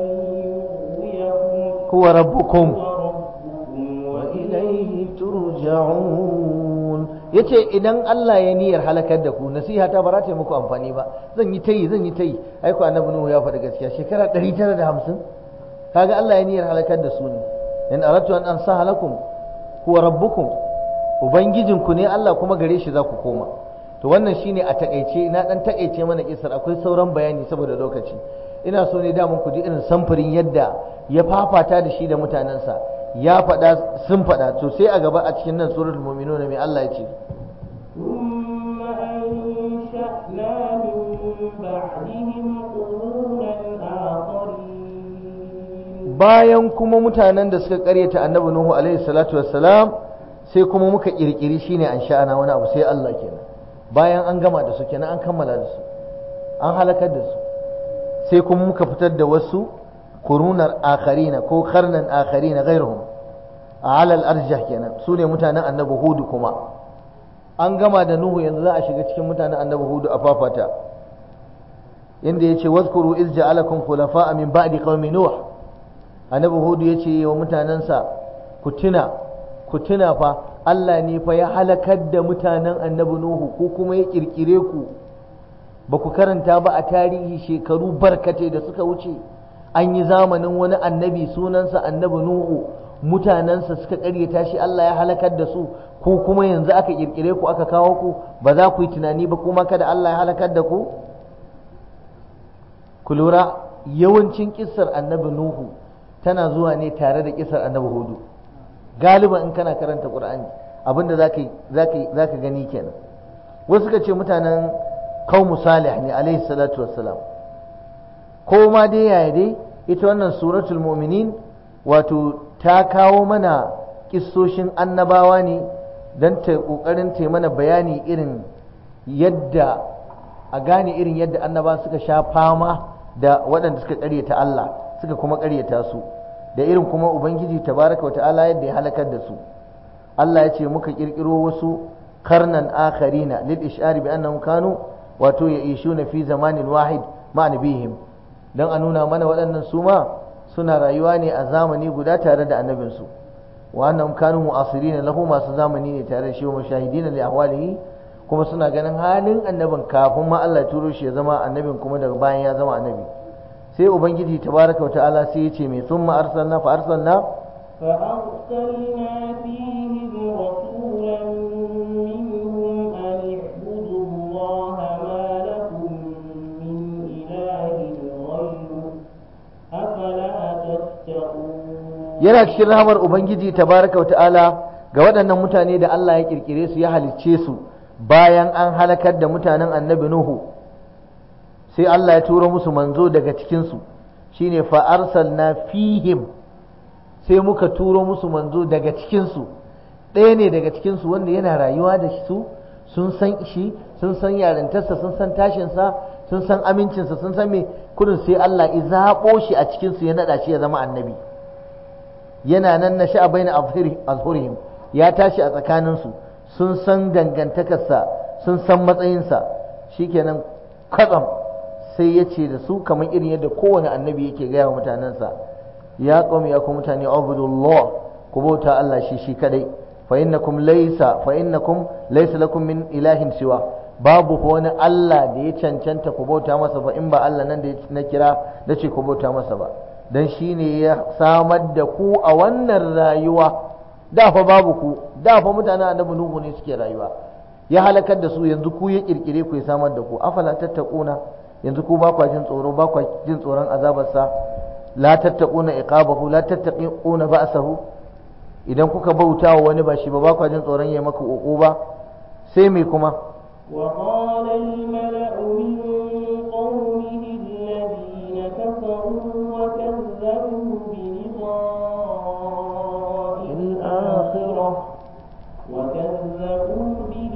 يغويكم huwa rabbukum هو ربكم wa وإليه ilaihi turja'un yace idan Allah ya niyyar halakar da ku nasiha ta ba za ta yi muku amfani ba zan yi tayi zan yi tayi ai ko annabi nuhu ya faɗi gaskiya shekara 950 kaga Allah ya niyyar halakar da su ne in aratu an ansaha lakum huwa rabbukum ubangijinku ne Allah kuma gare shi za ku koma to wannan shine a takaice na dan takaice mana kisar akwai sauran bayani saboda lokaci ina so ne da mun ku ji irin samfurin yadda ya fafata da shi da mutanensa ya faɗa sun faɗa to sai a gaba a cikin nan suratul mu'minun mai Allah ya ce ثم أنشأنا من بعدهم قرونا آخرين bayan kuma mutanen da suka karyata annabi nuhu alaihi salatu wassalam sai kuma muka kirkiri shine an sha'ana wani abu sai Allah kenan bayan an gama da su kenan an kammala da su an halakar da su sai kuma muka fitar da wasu kurunar akharina ko karnan akharina ghairuhum ala al-arjah kenan su ne mutanen annabi hudu kuma an gama da nuhu yanzu za a shiga cikin mutanen annabi hudu a fafata inda yace wazkuru iz ja'alakum khulafa'a min ba'di qaumi nuh annabi hudu yace wa mutanansa ku tuna ku tuna fa Allah ne fa ya halakar da mutanen annabi nuhu ko kuma ya kirkire ku ba ku karanta ba a tarihi shekaru barkate da suka wuce an yi zamanin wani annabi sunansa annabi nuhu mutanensa suka karyata shi Allah ya halakar da su ko kuma yanzu aka kirkire ku aka kawo ku ba za ku yi tunani ba kuma kada Allah ya halakar da ku ku lura yawancin kissar annabi nuhu tana zuwa ne tare da kissar annabi hudu galiban in kana karanta qur'ani abinda zaka zaka zaka gani kenan wasu suka ce mutanen qaumu salih ne alaihi salatu wassalam ko ma dai yaya dai ita wannan suratul mu'minin wato ta kawo mana kissoshin annabawa ne don ta kokarin ta mana bayani irin yadda a gane irin yadda annaba suka sha fama da waɗanda suka ƙaryata Allah suka kuma ƙaryata su da irin kuma ubangiji tabaraka wata'ala yadda ya halakar da su Allah ya ce muka ƙirƙiro wasu karnan akharina lil ishari bi annahum kanu wato ya ishuna fi zamanin wahid ma nabihim dan a nuna mana waɗannan su ma suna rayuwa ne a zamani guda tare da annabinsu wa annahum kanu mu'asirina lahu masu zamani ne tare da shi wa mashahidina li ahwalihi kuma suna ganin halin annabin kafin ma Allah ya turo shi ya zama annabin kuma daga bayan ya zama annabi sai ubangiji tabaraka ta'ala sai ya ce mai summa arsalna fa arsalna فأرسلنا فيهم رسولا منهم أن اعبدوا الله ما لكم من إله غيره أفلا تتقون yana cikin rahamar ubangiji tabaraka wa ta'ala ga waɗannan mutane da Allah ya kirkire su ya halicce su bayan an halakar da mutanen annabi nuhu sai Allah ya turo musu manzo daga cikin su shine fa arsalna fihim sai muka turo musu manzo daga cikin su ɗaya ne daga cikin su wanda yana rayuwa da su sun san shi sun san yarintarsa sun san tashinsa sun san amincinsa sun san me kudin sai Allah ya zaɓo shi a cikin su ya naɗa shi ya zama annabi yana nan na sha'a bai na azhurihim ya tashi a tsakaninsu sun san dangantakarsa sun san matsayinsa shikenan kwatsam sai ya ce da su kamar irin yadda kowane annabi yake gaya wa mutanensa ya qawmi ya ku mutane abudullah ku bauta Allah shi shi kadai fa innakum laysa fa innakum laysa lakum min ilahin siwa babu wani Allah da ya cancanta ku bauta masa ba in ba Allah nan da na kira da ce ku bauta masa ba dan shi ne ya samar da ku a wannan rayuwa da fa babu ku da fa mutanen annabi nuhu ne suke rayuwa ya halakar da su yanzu ku ya kirkire ku ya samar da ku afala tattaquna yanzu ku ba kwa jin tsoro ba kwa jin tsoron azabarsa la tattaquna iqabahu la tattaquna ba'sahu idan kuka bauta wa wani ba shi ba ba kwa jin tsoron ya maka ba sai me kuma وقال الملأ من قومه الذين كفروا وكذبوا بلقاء الآخرة وكذبوا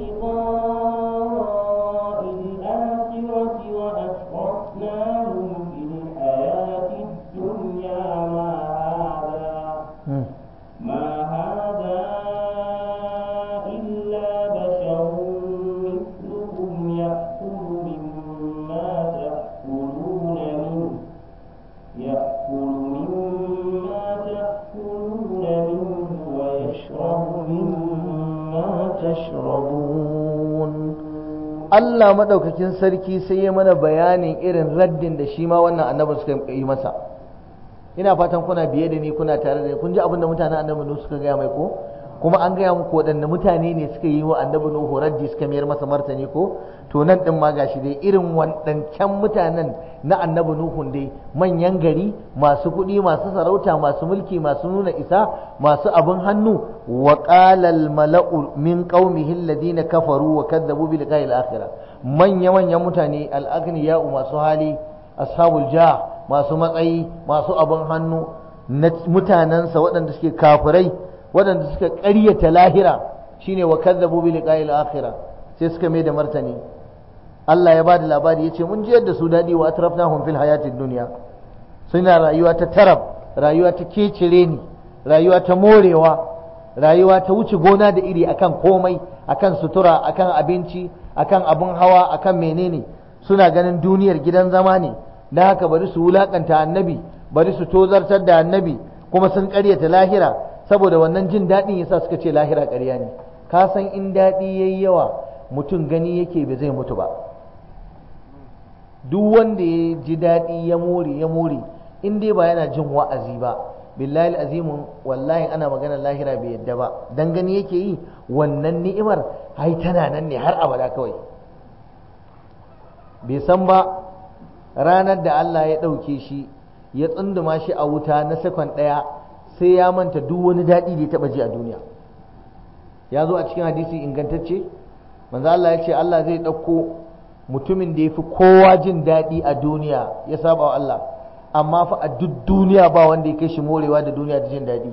بلقاء الآخرة وأشرفناهم في الحياة الدنيا ما هذا ما هذا إلا بشر مثلكم يأكل مما تأكلون منه يأكل مما تأكلون منه ويشرب مما تشربون Allah madaukakin sarki sai ya mana bayanin irin raddin da shi ma wannan annabi suka yi masa ina fatan kuna biye da ni kuna tare da ni kun ji abin da mutanen annabi Nuhu suka gaya mai ko kuma an gaya muku waɗanne mutane ne suka yi wa annabi Nuhu raddi suka mayar masa martani ko to nan din ma gashi dai irin waɗancan mutanen na annabi Nuhu dai manyan gari masu kuɗi masu sarauta masu mulki masu nuna isa masu abin hannu wa qala al mala'u min qaumihi alladhina kafaru wa kadzabu bi liqa'il akhirah manya manyan mutane al aghniya'u masu hali ashabul jah masu matsayi masu abin hannu na mutanensa waɗanda suke kafirai waɗanda suka ƙaryata lahira shine wa kadzabu bi liqa'il akhirah sai suka mai da martani Allah ya bada labari yace mun ji yadda su dadi wa atrafnahum fil hayatid dunya suna rayuwa ta tarab rayuwa ta kecire ni rayuwa ta morewa rayuwa ta wuce gona da iri akan komai akan sutura akan abinci akan abun hawa akan menene suna ganin duniyar gidan zama ne na haka bari su wulakanta annabi bari su tozartar da annabi kuma sun karyata lahira saboda wannan jin daɗin yasa suka ce lahira ƙarya ne ka san in daɗi yayi yawa mutum gani yake ba zai mutu ba duk wanda ya ji daɗi ya more ya more in dai ba yana jin wa'azi ba billahi azimun wallahi ana magana lahira bai yadda ba dan gani yake yi wannan ni'imar ai tana nan ne har abada kawai bai san ba ranar da Allah ya ɗauke shi ya tsunduma shi a wuta na sekon ɗaya sai ya manta duk wani daɗi da ya taɓa ji a duniya ya zo a cikin hadisi ingantacce manzo Allah ya ce Allah zai ɗauko mutumin da ya fi kowa jin daɗi a duniya ya saba wa Allah amma fa a duk duniya ba wanda ya kai shi morewa da duniya da jin daɗi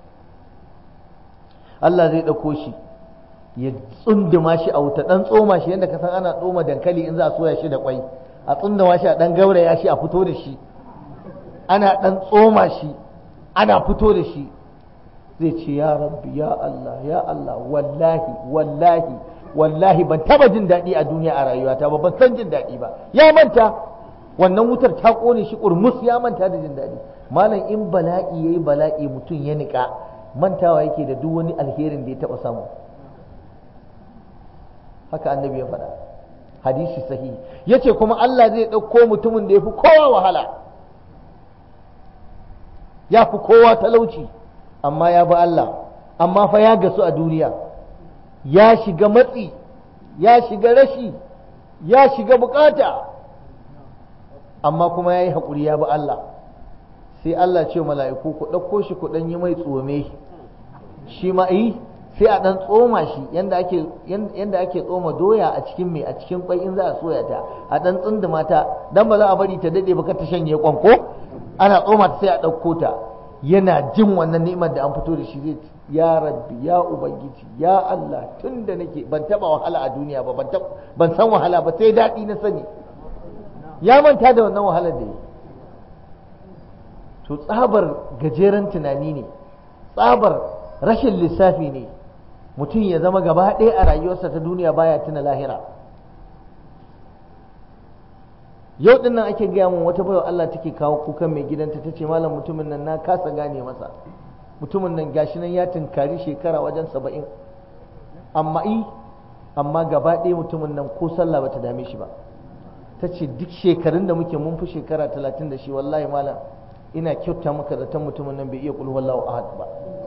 Allah zai ɗauko shi ya tsunduma shi a wuta ɗan tsoma shi yadda ka san ana tsoma dankali in za a soya shi da kwai a tsunduma shi a ɗan gauraya shi a fito da shi ana ɗan tsoma shi ana fito da shi zai ce ya rabbi ya Allah ya Allah wallahi wallahi wallahi ban taba jin daɗi a duniya a rayuwata ba ban san jin daɗi ba ya manta wannan wutar ta ƙone shi ƙurmus ya manta da jin daɗi malam in bala'i yayi bala'i mutum ya niƙa mantawa yake da duk wani alherin da ya taɓa samu haka annabi ya faɗa hadisi sahihi yace kuma Allah zai ɗauko mutumin da ya fi kowa wahala ya fi kowa talauci amma ya bi Allah amma fa ya gasu a duniya ya shiga matsi ya shiga rashi ya shiga bukata amma kuma ya yi haƙuri ya bi Allah sai Allah ce mala'iku ku ɗauko shi ku ɗan yi mai tsome shi ma yi sai a ɗan tsoma shi yanda ake tsoma doya a cikin mai a cikin kwai in za a soya ta a ɗan tsunduma ta dan ba za a bari ta daɗe ba ta shanye kwanko ana tsoma ta sai a ɗauko ta yana jin wannan ni'imar da an fito da shi zai ya rabbi ya ubangiji ya Allah tun da nake ban taba wahala a duniya ba ban san wahala ba sai daɗi na sani ya manta da wannan wahalar da yi to tsabar gajeren tunani ne tsabar rashin lissafi ne mutum ya zama gaba ɗaya a rayuwarsa ta duniya baya tuna lahira yau din nan ake gaya min wata baiwa Allah take kawo kukan mai gidanta ta ce malam mutumin nan na kasa gane masa mutumin nan gashi nan ya tunkari shekara wajen saba'in amma i amma gaba ɗaya mutumin nan ko sallah bata dame shi ba ta ce duk shekarun da muke mun fi shekara talatin da shi wallahi malam ina kyauta maka zaton mutumin nan bai iya kul wallahu ahad ba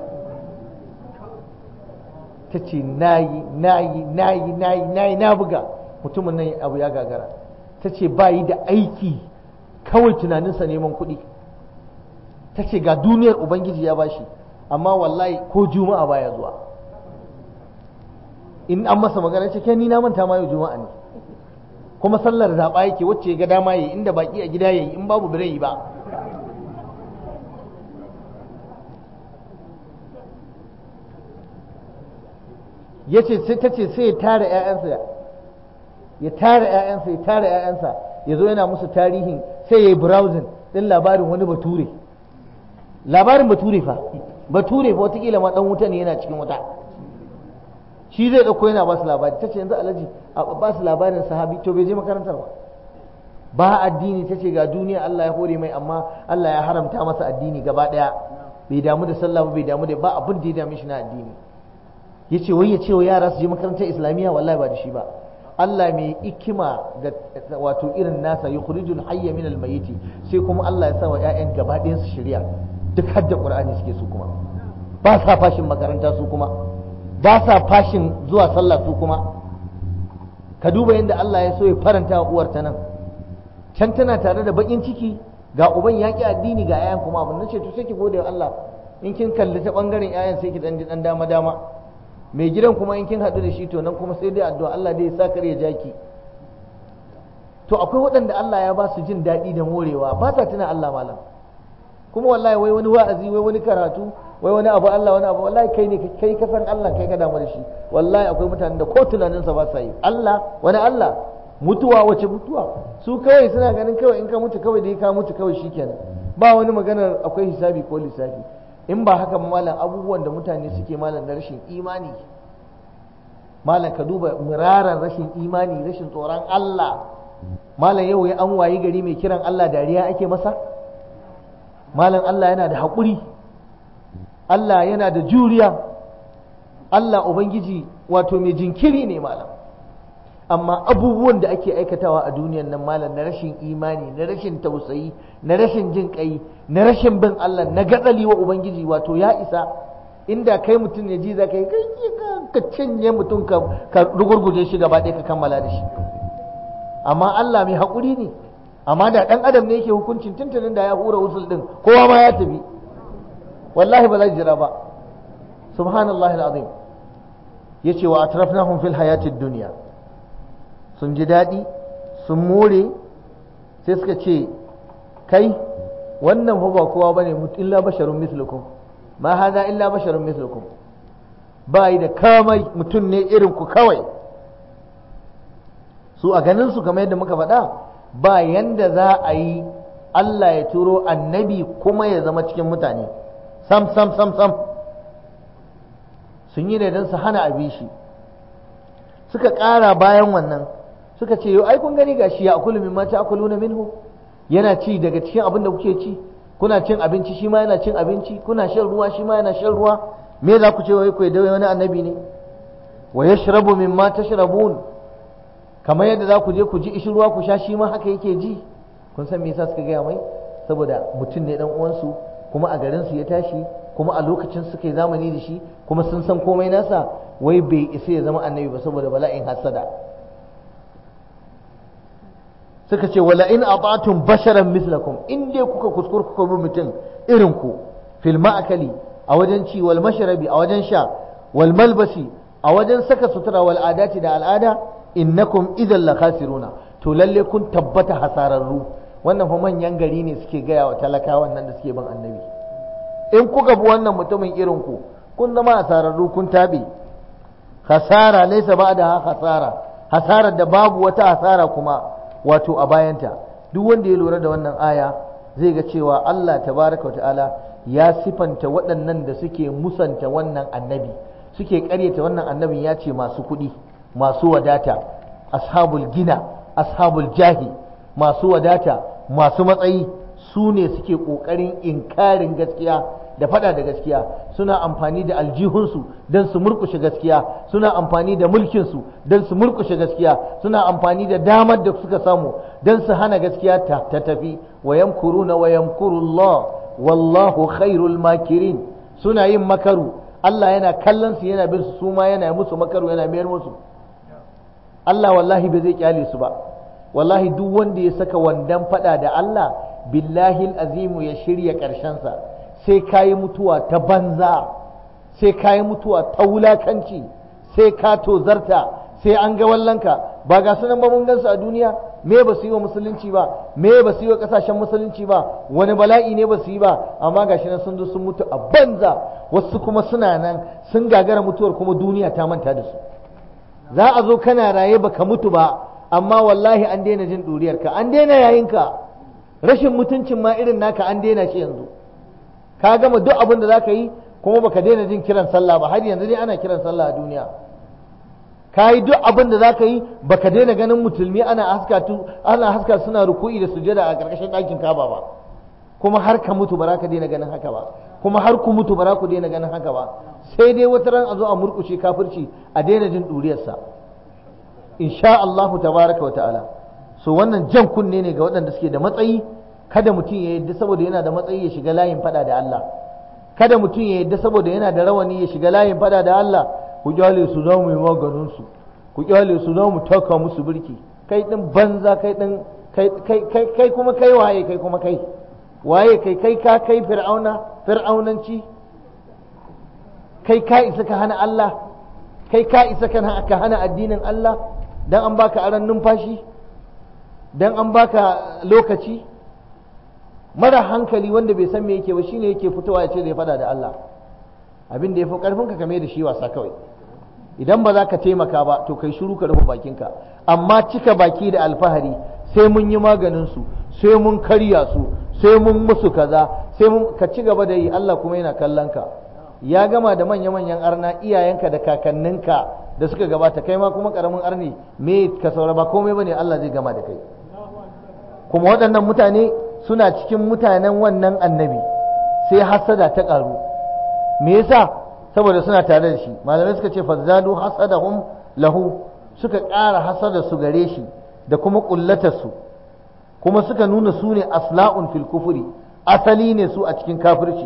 ta ce nayi nayi nayi nayi nayi na buga mutumin nan abu ya gagara ta ce ba yi da aiki kawai tunaninsa neman kuɗi ta ce ga duniyar ubangiji ya bashi amma wallahi ko juma'a baya zuwa in an masa magana ce kai ni na manta ma yau juma'a ne kuma sallar zaɓa yake wacce ya ga dama yi inda baki a gida yayi in babu birai ba yace sai ta ce sai ya tara 'ya'yansa ya tara 'ya'yansa ya tara 'ya'yansa ya zo yana musu tarihin sai ya yi browsing ɗin labarin wani bature labarin bature fa bature fa watakila ma ɗan wuta ne yana cikin wuta shi zai ɗauko yana ba su labari ta ce yanzu alhaji a ba su labarin sahabi to bai je makarantar ba ba addini ta ce ga duniya Allah ya hore mai amma Allah ya haramta masa addini gaba ɗaya bai damu da sallah ba bai damu da ba abin da ya dame shi na addini ya ce wai ya ce wa yara su je makarantar islamiyya wallahi ba da shi ba Allah mai ikima da wato irin nasa yukhrijul hayya min al-mayyiti sai kuma Allah ya sa wa ƴaƴan gaba ɗayan su shirya duk hadda Qur'ani suke su kuma ba sa fashin makaranta su kuma ba sa fashin zuwa sallah su kuma ka duba yadda Allah ya so ya faranta wa uwar ta nan can tana tare da bakin ciki ga uban yaƙi addini ga 'ya'yan kuma abin nace to sai ki gode wa Allah in kin kalli ta bangaren 'ya'yan sai ki dan ji dan dama dama mai gidan kuma in kin haɗu da shi to nan kuma sai dai addu'a Allah dai ya sa kar ya jaki to akwai waɗanda Allah ya ba su jin daɗi da morewa ba sa tuna Allah malam kuma wallahi wai wani wa'azi wai wani karatu wai wani abu Allah wani abu wallahi kai ne kai ka san Allah kai ka damu da shi wallahi akwai mutanen da ko tunaninsa ba sa yi Allah wani Allah mutuwa wace mutuwa su kawai suna ganin kawai in ka mutu kawai dai ka mutu kawai shikenan ba wani maganar akwai hisabi ko lissafi in ba haka malam abubuwan da mutane suke malam na rashin imani malam ka duba miraran rashin imani rashin tsoron Allah malam yau ya an wayi gari mai kiran Allah dariya ake masa malam Allah yana da haƙuri Allah yana da juriya Allah Ubangiji wato mai jinkiri ne malam amma abubuwan da ake aikatawa a duniyan nan malam na rashin imani na rashin tausayi na rashin jin kai na rashin bin Allah na gatsali wa Ubangiji wato ya isa inda kai mutum ne ji za ka yi ka cinye mutum ka rugurguje shi gaba ɗaya ka kammala da shi amma Allah mai haƙuri ne amma da ɗan adam ne yake hukuncin tuntunin da ya hura wusul ɗin kowa ma ya tafi wallahi ba zai jira ba subhanallahi al'azim ya ce wa atrafnahum fil hayatid duniya sun ji daɗi sun more sai suka ce kai wannan fa ba kowa bane illa basharun mislukum ma hada illa basharun mislukum ba yi da kamai mutum ne irin ku kawai su a ganin su kamar yadda muka faɗa ba yanda za a yi Allah ya turo annabi kuma ya zama cikin mutane sam sam sam sam sun yi ne don su hana abin shi suka ƙara bayan wannan suka ce yau ai kun gani gashi ya akulu min mata akulu na minhu yana ci daga cikin abin da kuke ci kuna cin abinci shi ma yana cin abinci kuna shan ruwa shi ma yana shan ruwa me za ku ce wai ku da wani annabi ne wa yashrabu mimma tashrabun kamar yadda za ku je ku ji ishin ruwa ku sha shi ma haka yake ji kun san me yasa suka gaya mai saboda mutum ne dan uwansu kuma a garin su ya tashi kuma a lokacin suka yi zamani da shi kuma sun san komai nasa wai bai isa ya zama annabi ba saboda bala'in hasada suka ce wala in ata'tum basharan mislakum in dai kuka kuskure kuka bi mutum irin ku fil ma'akali a wajen ci wal mashrabi a wajen sha wal malbasi a wajen saka sutura wal adati da al'ada innakum idan la khasiruna to lalle kun tabbata hasararru wannan fa manyan gari ne suke gaya wa talakawan nan da suke bin annabi in kuka bi wannan mutumin irin ku kun zama hasararru kun tabe hasara laysa ba'da hasara hasarar da babu wata hasara kuma wato a bayanta duk wanda ya lura da wannan aya zai ga cewa Allah tabaraka wa ta'ala ya sifanta waɗannan da suke musanta wannan annabi suke ƙaryata wannan annabin ya ce masu kuɗi masu wadata ashabul gina ashabul jahi masu wadata masu matsayi su ne suke ƙoƙarin inkarin gaskiya da faɗa da gaskiya suna amfani da aljihunsu don su murkushe gaskiya suna amfani da mulkinsu don su murkushe gaskiya suna amfani da damar da suka samu don su hana gaskiya ta tafi wa yamkuruna wa yamkurullah wallahu khairul makirin suna yin makaru Allah yana kallon su yana bin su su ma yana musu makaru yana mayar musu Allah wallahi ba zai kyale su ba wallahi duk wanda ya saka wandan fada da Allah billahi azimu ya shirya sa sai kayi mutuwa ta banza sai kayi mutuwa ta wulakanci sai ka tozarta sai an ga wallanka ba ga sunan ba mun gansu a duniya me ba su yi wa musulunci ba me ba su yi wa kasashen musulunci ba wani bala'i ne ba su yi ba amma gashi nan sun zo sun mutu a banza wasu kuma suna nan sun gagara mutuwar kuma duniya ta manta da su za a zo kana raye baka mutu ba amma wallahi an daina jin ɗuriyarka an daina yayinka rashin mutuncin ma irin naka an daina shi yanzu ka gama duk abin da za ka yi kuma baka daina jin kiran sallah ba har yanzu dai ana kiran sallah a duniya ka yi duk abin da za ka yi baka daina ganin musulmi ana haska ana haska suna ruku'i da sujada a ƙarƙashin ɗakin kaba ba kuma har ka mutu ba za ka daina ganin haka ba kuma har ku mutu ba za ku daina ganin haka ba sai dai wata ran a zo a murƙushe kafirci a daina jin ɗuriyarsa insha Allahu tabaraka wa ta'ala so wannan jan kunne ne ga waɗanda suke da matsayi kada mutum ya yadda saboda yana da matsayi ya shiga layin fada da Allah kada mutum ya yadda saboda yana da rawani ya shiga layin fada da Allah ku kyale su za mu yi maganin su ku kyale su za mu taka musu birki kai din banza kai din kai kai kai kuma kai waye kai kuma kai waye kai kai ka kai fir'auna fir'aunanci kai ka isa ka hana Allah kai ka isa ka hana addinin Allah dan an baka aran numfashi dan an baka lokaci mara hankali wanda bai san me yake ba shine yake fitowa ya ce zai fada da Allah abin da ya fi karfin ka kame da shi wasa kawai idan ba za ka taimaka ba to kai shiru ka rufe bakinka amma cika baki da alfahari sai mun yi maganin su sai mun karya su sai mun musu kaza sai ka ci gaba da yi Allah kuma yana kallon ka ya gama da manya-manyan arna iyayenka da kakanninka da suka gabata kai ma kuma karamin arni me ka saura ba komai bane Allah zai gama da kai kuma waɗannan mutane suna cikin mutanen wannan annabi sai hasada ta ƙaru me yasa saboda suna tare da shi malamai suka ce fazzadu hasadahum lahu suka ƙara hasada su gare shi da kuma ƙullatar su kuma suka nuna su ne asla'un fil kufuri asali ne su a cikin kafirci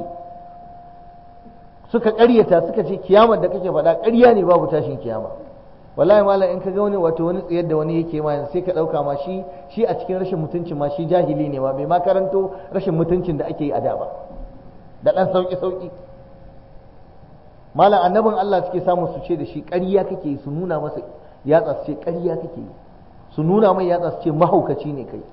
suka ƙaryata suka ce kiyamar da kake faɗa ƙarya ne babu tashin kiyama wallahi malam in ka ga wani wato wani tsayar da wani yake ma sai ka ɗauka ma shi shi a cikin rashin mutuncin ma shi jahili ne ma bai ma karanto rashin mutuncin da ake yi a da ba da ɗan sauƙi sauƙi malam annabin Allah suke samu su ce da shi ƙarya kake yi su nuna masa yatsa su ce ƙarya kake yi su nuna mai yatsa su ce mahaukaci ne kai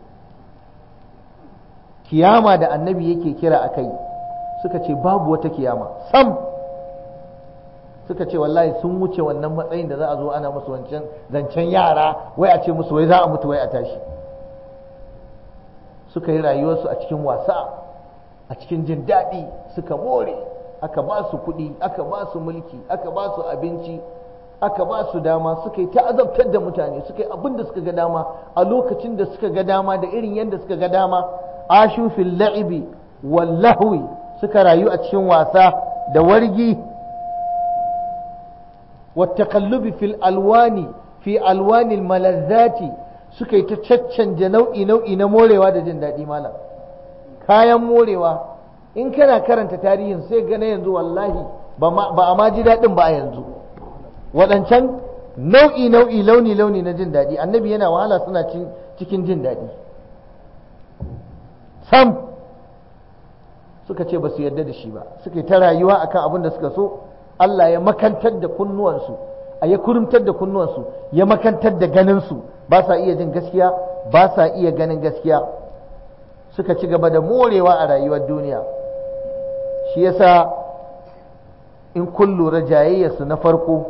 kiyama da annabi yake kira a kai suka ce babu wata kiyama sam suka ce wallahi sun wuce wannan matsayin da za a zo ana musu wancan zancen yara wai a ce musu wai za a mutu wai a tashi suka yi rayuwarsu a cikin wasa a cikin jin daɗi suka more aka ba su kuɗi aka ba su mulki aka ba su abinci aka ba su dama suka yi ta'azabtar da mutane suka yi abin da suka ga dama a lokacin da suka ga dama da irin yadda suka ga dama ashu fil la'ibi wal lahwi suka rayu a cikin wasa da wargi والتقلب في الألوان في ألوان الملذات suka yi ta caccanja nau'i nau'i na morewa da jin daɗi malam kayan morewa in kana karanta tarihin sai gane yanzu wallahi ba a ma ji daɗin ba a yanzu waɗancan nau'i nau'i launi launi na jin daɗi annabi yana wahala suna cikin jin daɗi sam suka ce ba su yarda da shi ba suka yi ta rayuwa akan abin da suka so Allah ya makantar da kunnuwansu a ya kurumtar da kunnuwansu ya makantar da ganinsu ba sa iya jin gaskiya ba sa iya ganin gaskiya suka ci gaba da morewa a rayuwar duniya shi yasa in kun lura jayayyarsu na farko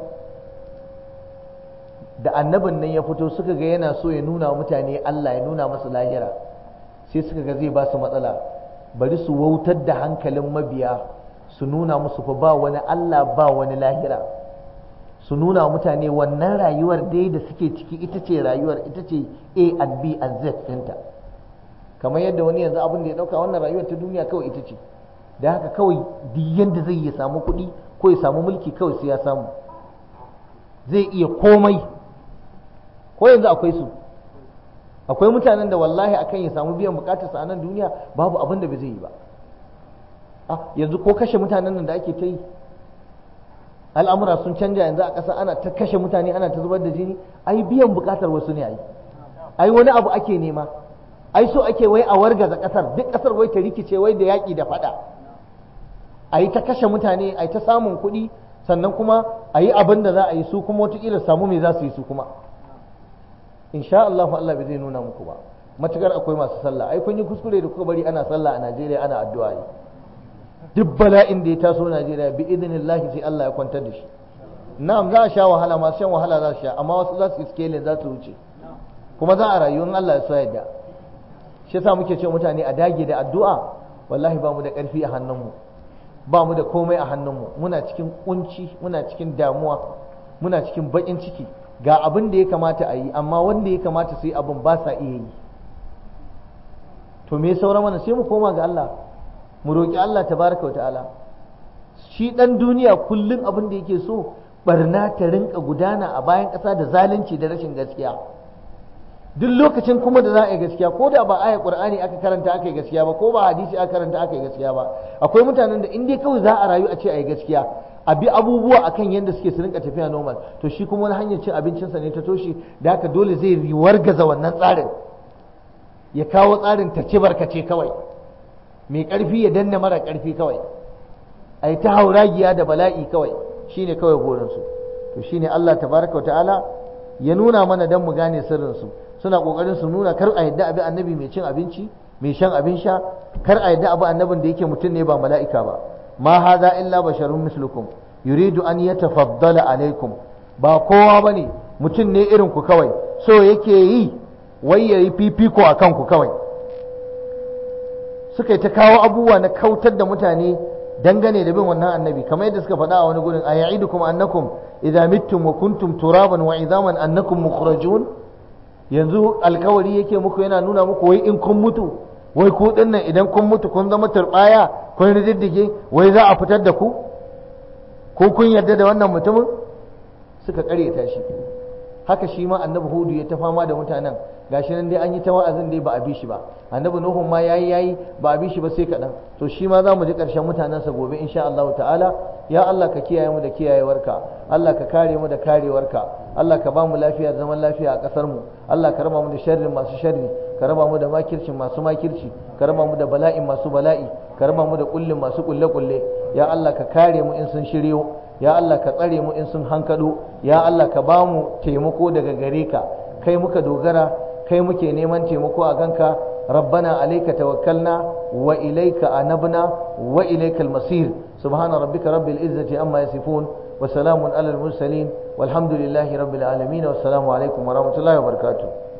da annabin nan ya fito suka ga yana so ya nuna mutane Allah ya nuna masu lahira sai suka ga zai ba su matsala bari su wautar da hankalin mabiya su nuna musu fa ba wani Allah ba wani lahira su nuna mutane wannan rayuwar dai da suke ciki ita ce rayuwar ita ce A and B and Z ɗinta kamar yadda wani yanzu abin da ya ɗauka wannan rayuwar ta duniya kawai ita ce da haka kawai duk yanda zai ya samu kuɗi ko ya samu mulki kawai sai ya samu zai iya komai ko yanzu akwai su akwai mutanen da wallahi akan ya samu biyan bukatarsa a nan duniya babu abin da bai zai yi ba yanzu ko kashe mutanen nan da ake ta yi al'amura sun canja yanzu a ƙasa ana ta kashe mutane ana ta zubar da jini ai biyan buƙatar wasu ne ai ai wani abu ake nema ai so ake wai a wargaza ƙasar duk ƙasar wai ta rikice wai da yaƙi da faɗa a yi ta kashe mutane a yi ta samun kuɗi sannan kuma a yi abin da za a yi su kuma wataƙila samu me za su yi su kuma insha Allah Allah bai zai nuna muku ba matukar akwai masu sallah ai kun yi kuskure da kuka bari ana sallah a Najeriya ana addu'a ne duk bala'in da ya taso Najeriya bi idinillahi sai Allah ya kwantar da shi na'am za a sha wahala masu shan wahala za su sha amma wasu za su yi scale za su wuce kuma za a rayu in Allah ya so yadda shi yasa muke ce mutane a dage da addu'a wallahi ba mu da ƙarfi a hannunmu ba mu da komai a hannunmu muna cikin kunci muna cikin damuwa muna cikin baƙin ciki ga abin da ya kamata a yi amma wanda ya kamata su yi abin ba sa iya yi to me saura mana sai mu koma ga Allah mu roƙi Allah tabaraka wa ta'ala shi ɗan duniya kullum abin da yake so barna ta rinka gudana a bayan ƙasa da zalunci da rashin gaskiya duk lokacin kuma da za a yi gaskiya ko da ba aya qur'ani aka karanta aka yi gaskiya ba ko ba hadisi aka karanta aka yi gaskiya ba akwai mutanen da in dai kawai za a rayu a ce a yi gaskiya a bi abubuwa akan yadda suke su rinka tafiya normal to shi kuma wani hanyar cin abincinsa ne ta toshe da haka dole zai wargaza wannan tsarin ya kawo tsarin tarce barkace kawai mai ƙarfi ya danna mara ƙarfi kawai a yi ta hauragiya da bala'i kawai shine kawai burinsu to shine Allah tabaraka wa ta'ala ya nuna mana dan mu gane sirrinsu suna ƙoƙarin su nuna kar a yadda abi annabi mai cin abinci mai shan abin sha kar a yadda abu annabin da yake mutum ne ba mala'ika ba ma hadha illa basharun mislukum yuridu an yatafaddala alaikum ba kowa bane mutum ne irin ku kawai so yake yi wai yayi fifiko akan ku kawai suka yi ta kawo abubuwa na kautar da mutane dangane da bin wannan annabi kamar yadda suka faɗa a wani gurin a ya'idukum annakum idza mittum wa kuntum turaban wa idaman annakum mukhrajun yanzu alkawari yake muku yana nuna muku wai in kun mutu wai ku dinnan idan kun mutu kun zama turbaya kun riddige wai za a fitar da ku ko kun yarda da wannan mutumin suka karyata shi haka shi ma annabi hudu ya ta fama da mutanen gashi nan dai an yi ta wa'azin dai ba a bi shi ba annabi nuhu ma yayi yayi ba a bi shi ba sai kaɗan to shi ma za mu ji ƙarshen mutanensa gobe insha Allah ta'ala ya Allah ka kiyaye mu da kiyayewarka Allah ka kare mu da karewarka Allah ka ba mu lafiya zaman lafiya a ƙasar mu Allah ka raba mu da sharrin masu sharri ka raba mu da makircin masu makirci ka raba mu da bala'in masu bala'i ka raba mu da kullin masu kulle kulle ya Allah ka kare mu in sun shiryo ya Allah ka tsare mu in sun hankado ya Allah ka ba mu taimako daga gare ka kai muka dogara kai muke neman taimako a ganka rabbana alayka tawakkalna wa ilayka anabna wa ilaykal masir subhana rabbika rabbil izzati amma yasifun wa salamun alal mursalin walhamdulillahi rabbil alamin wassalamu alaikum wa rahmatullahi wa barakatuh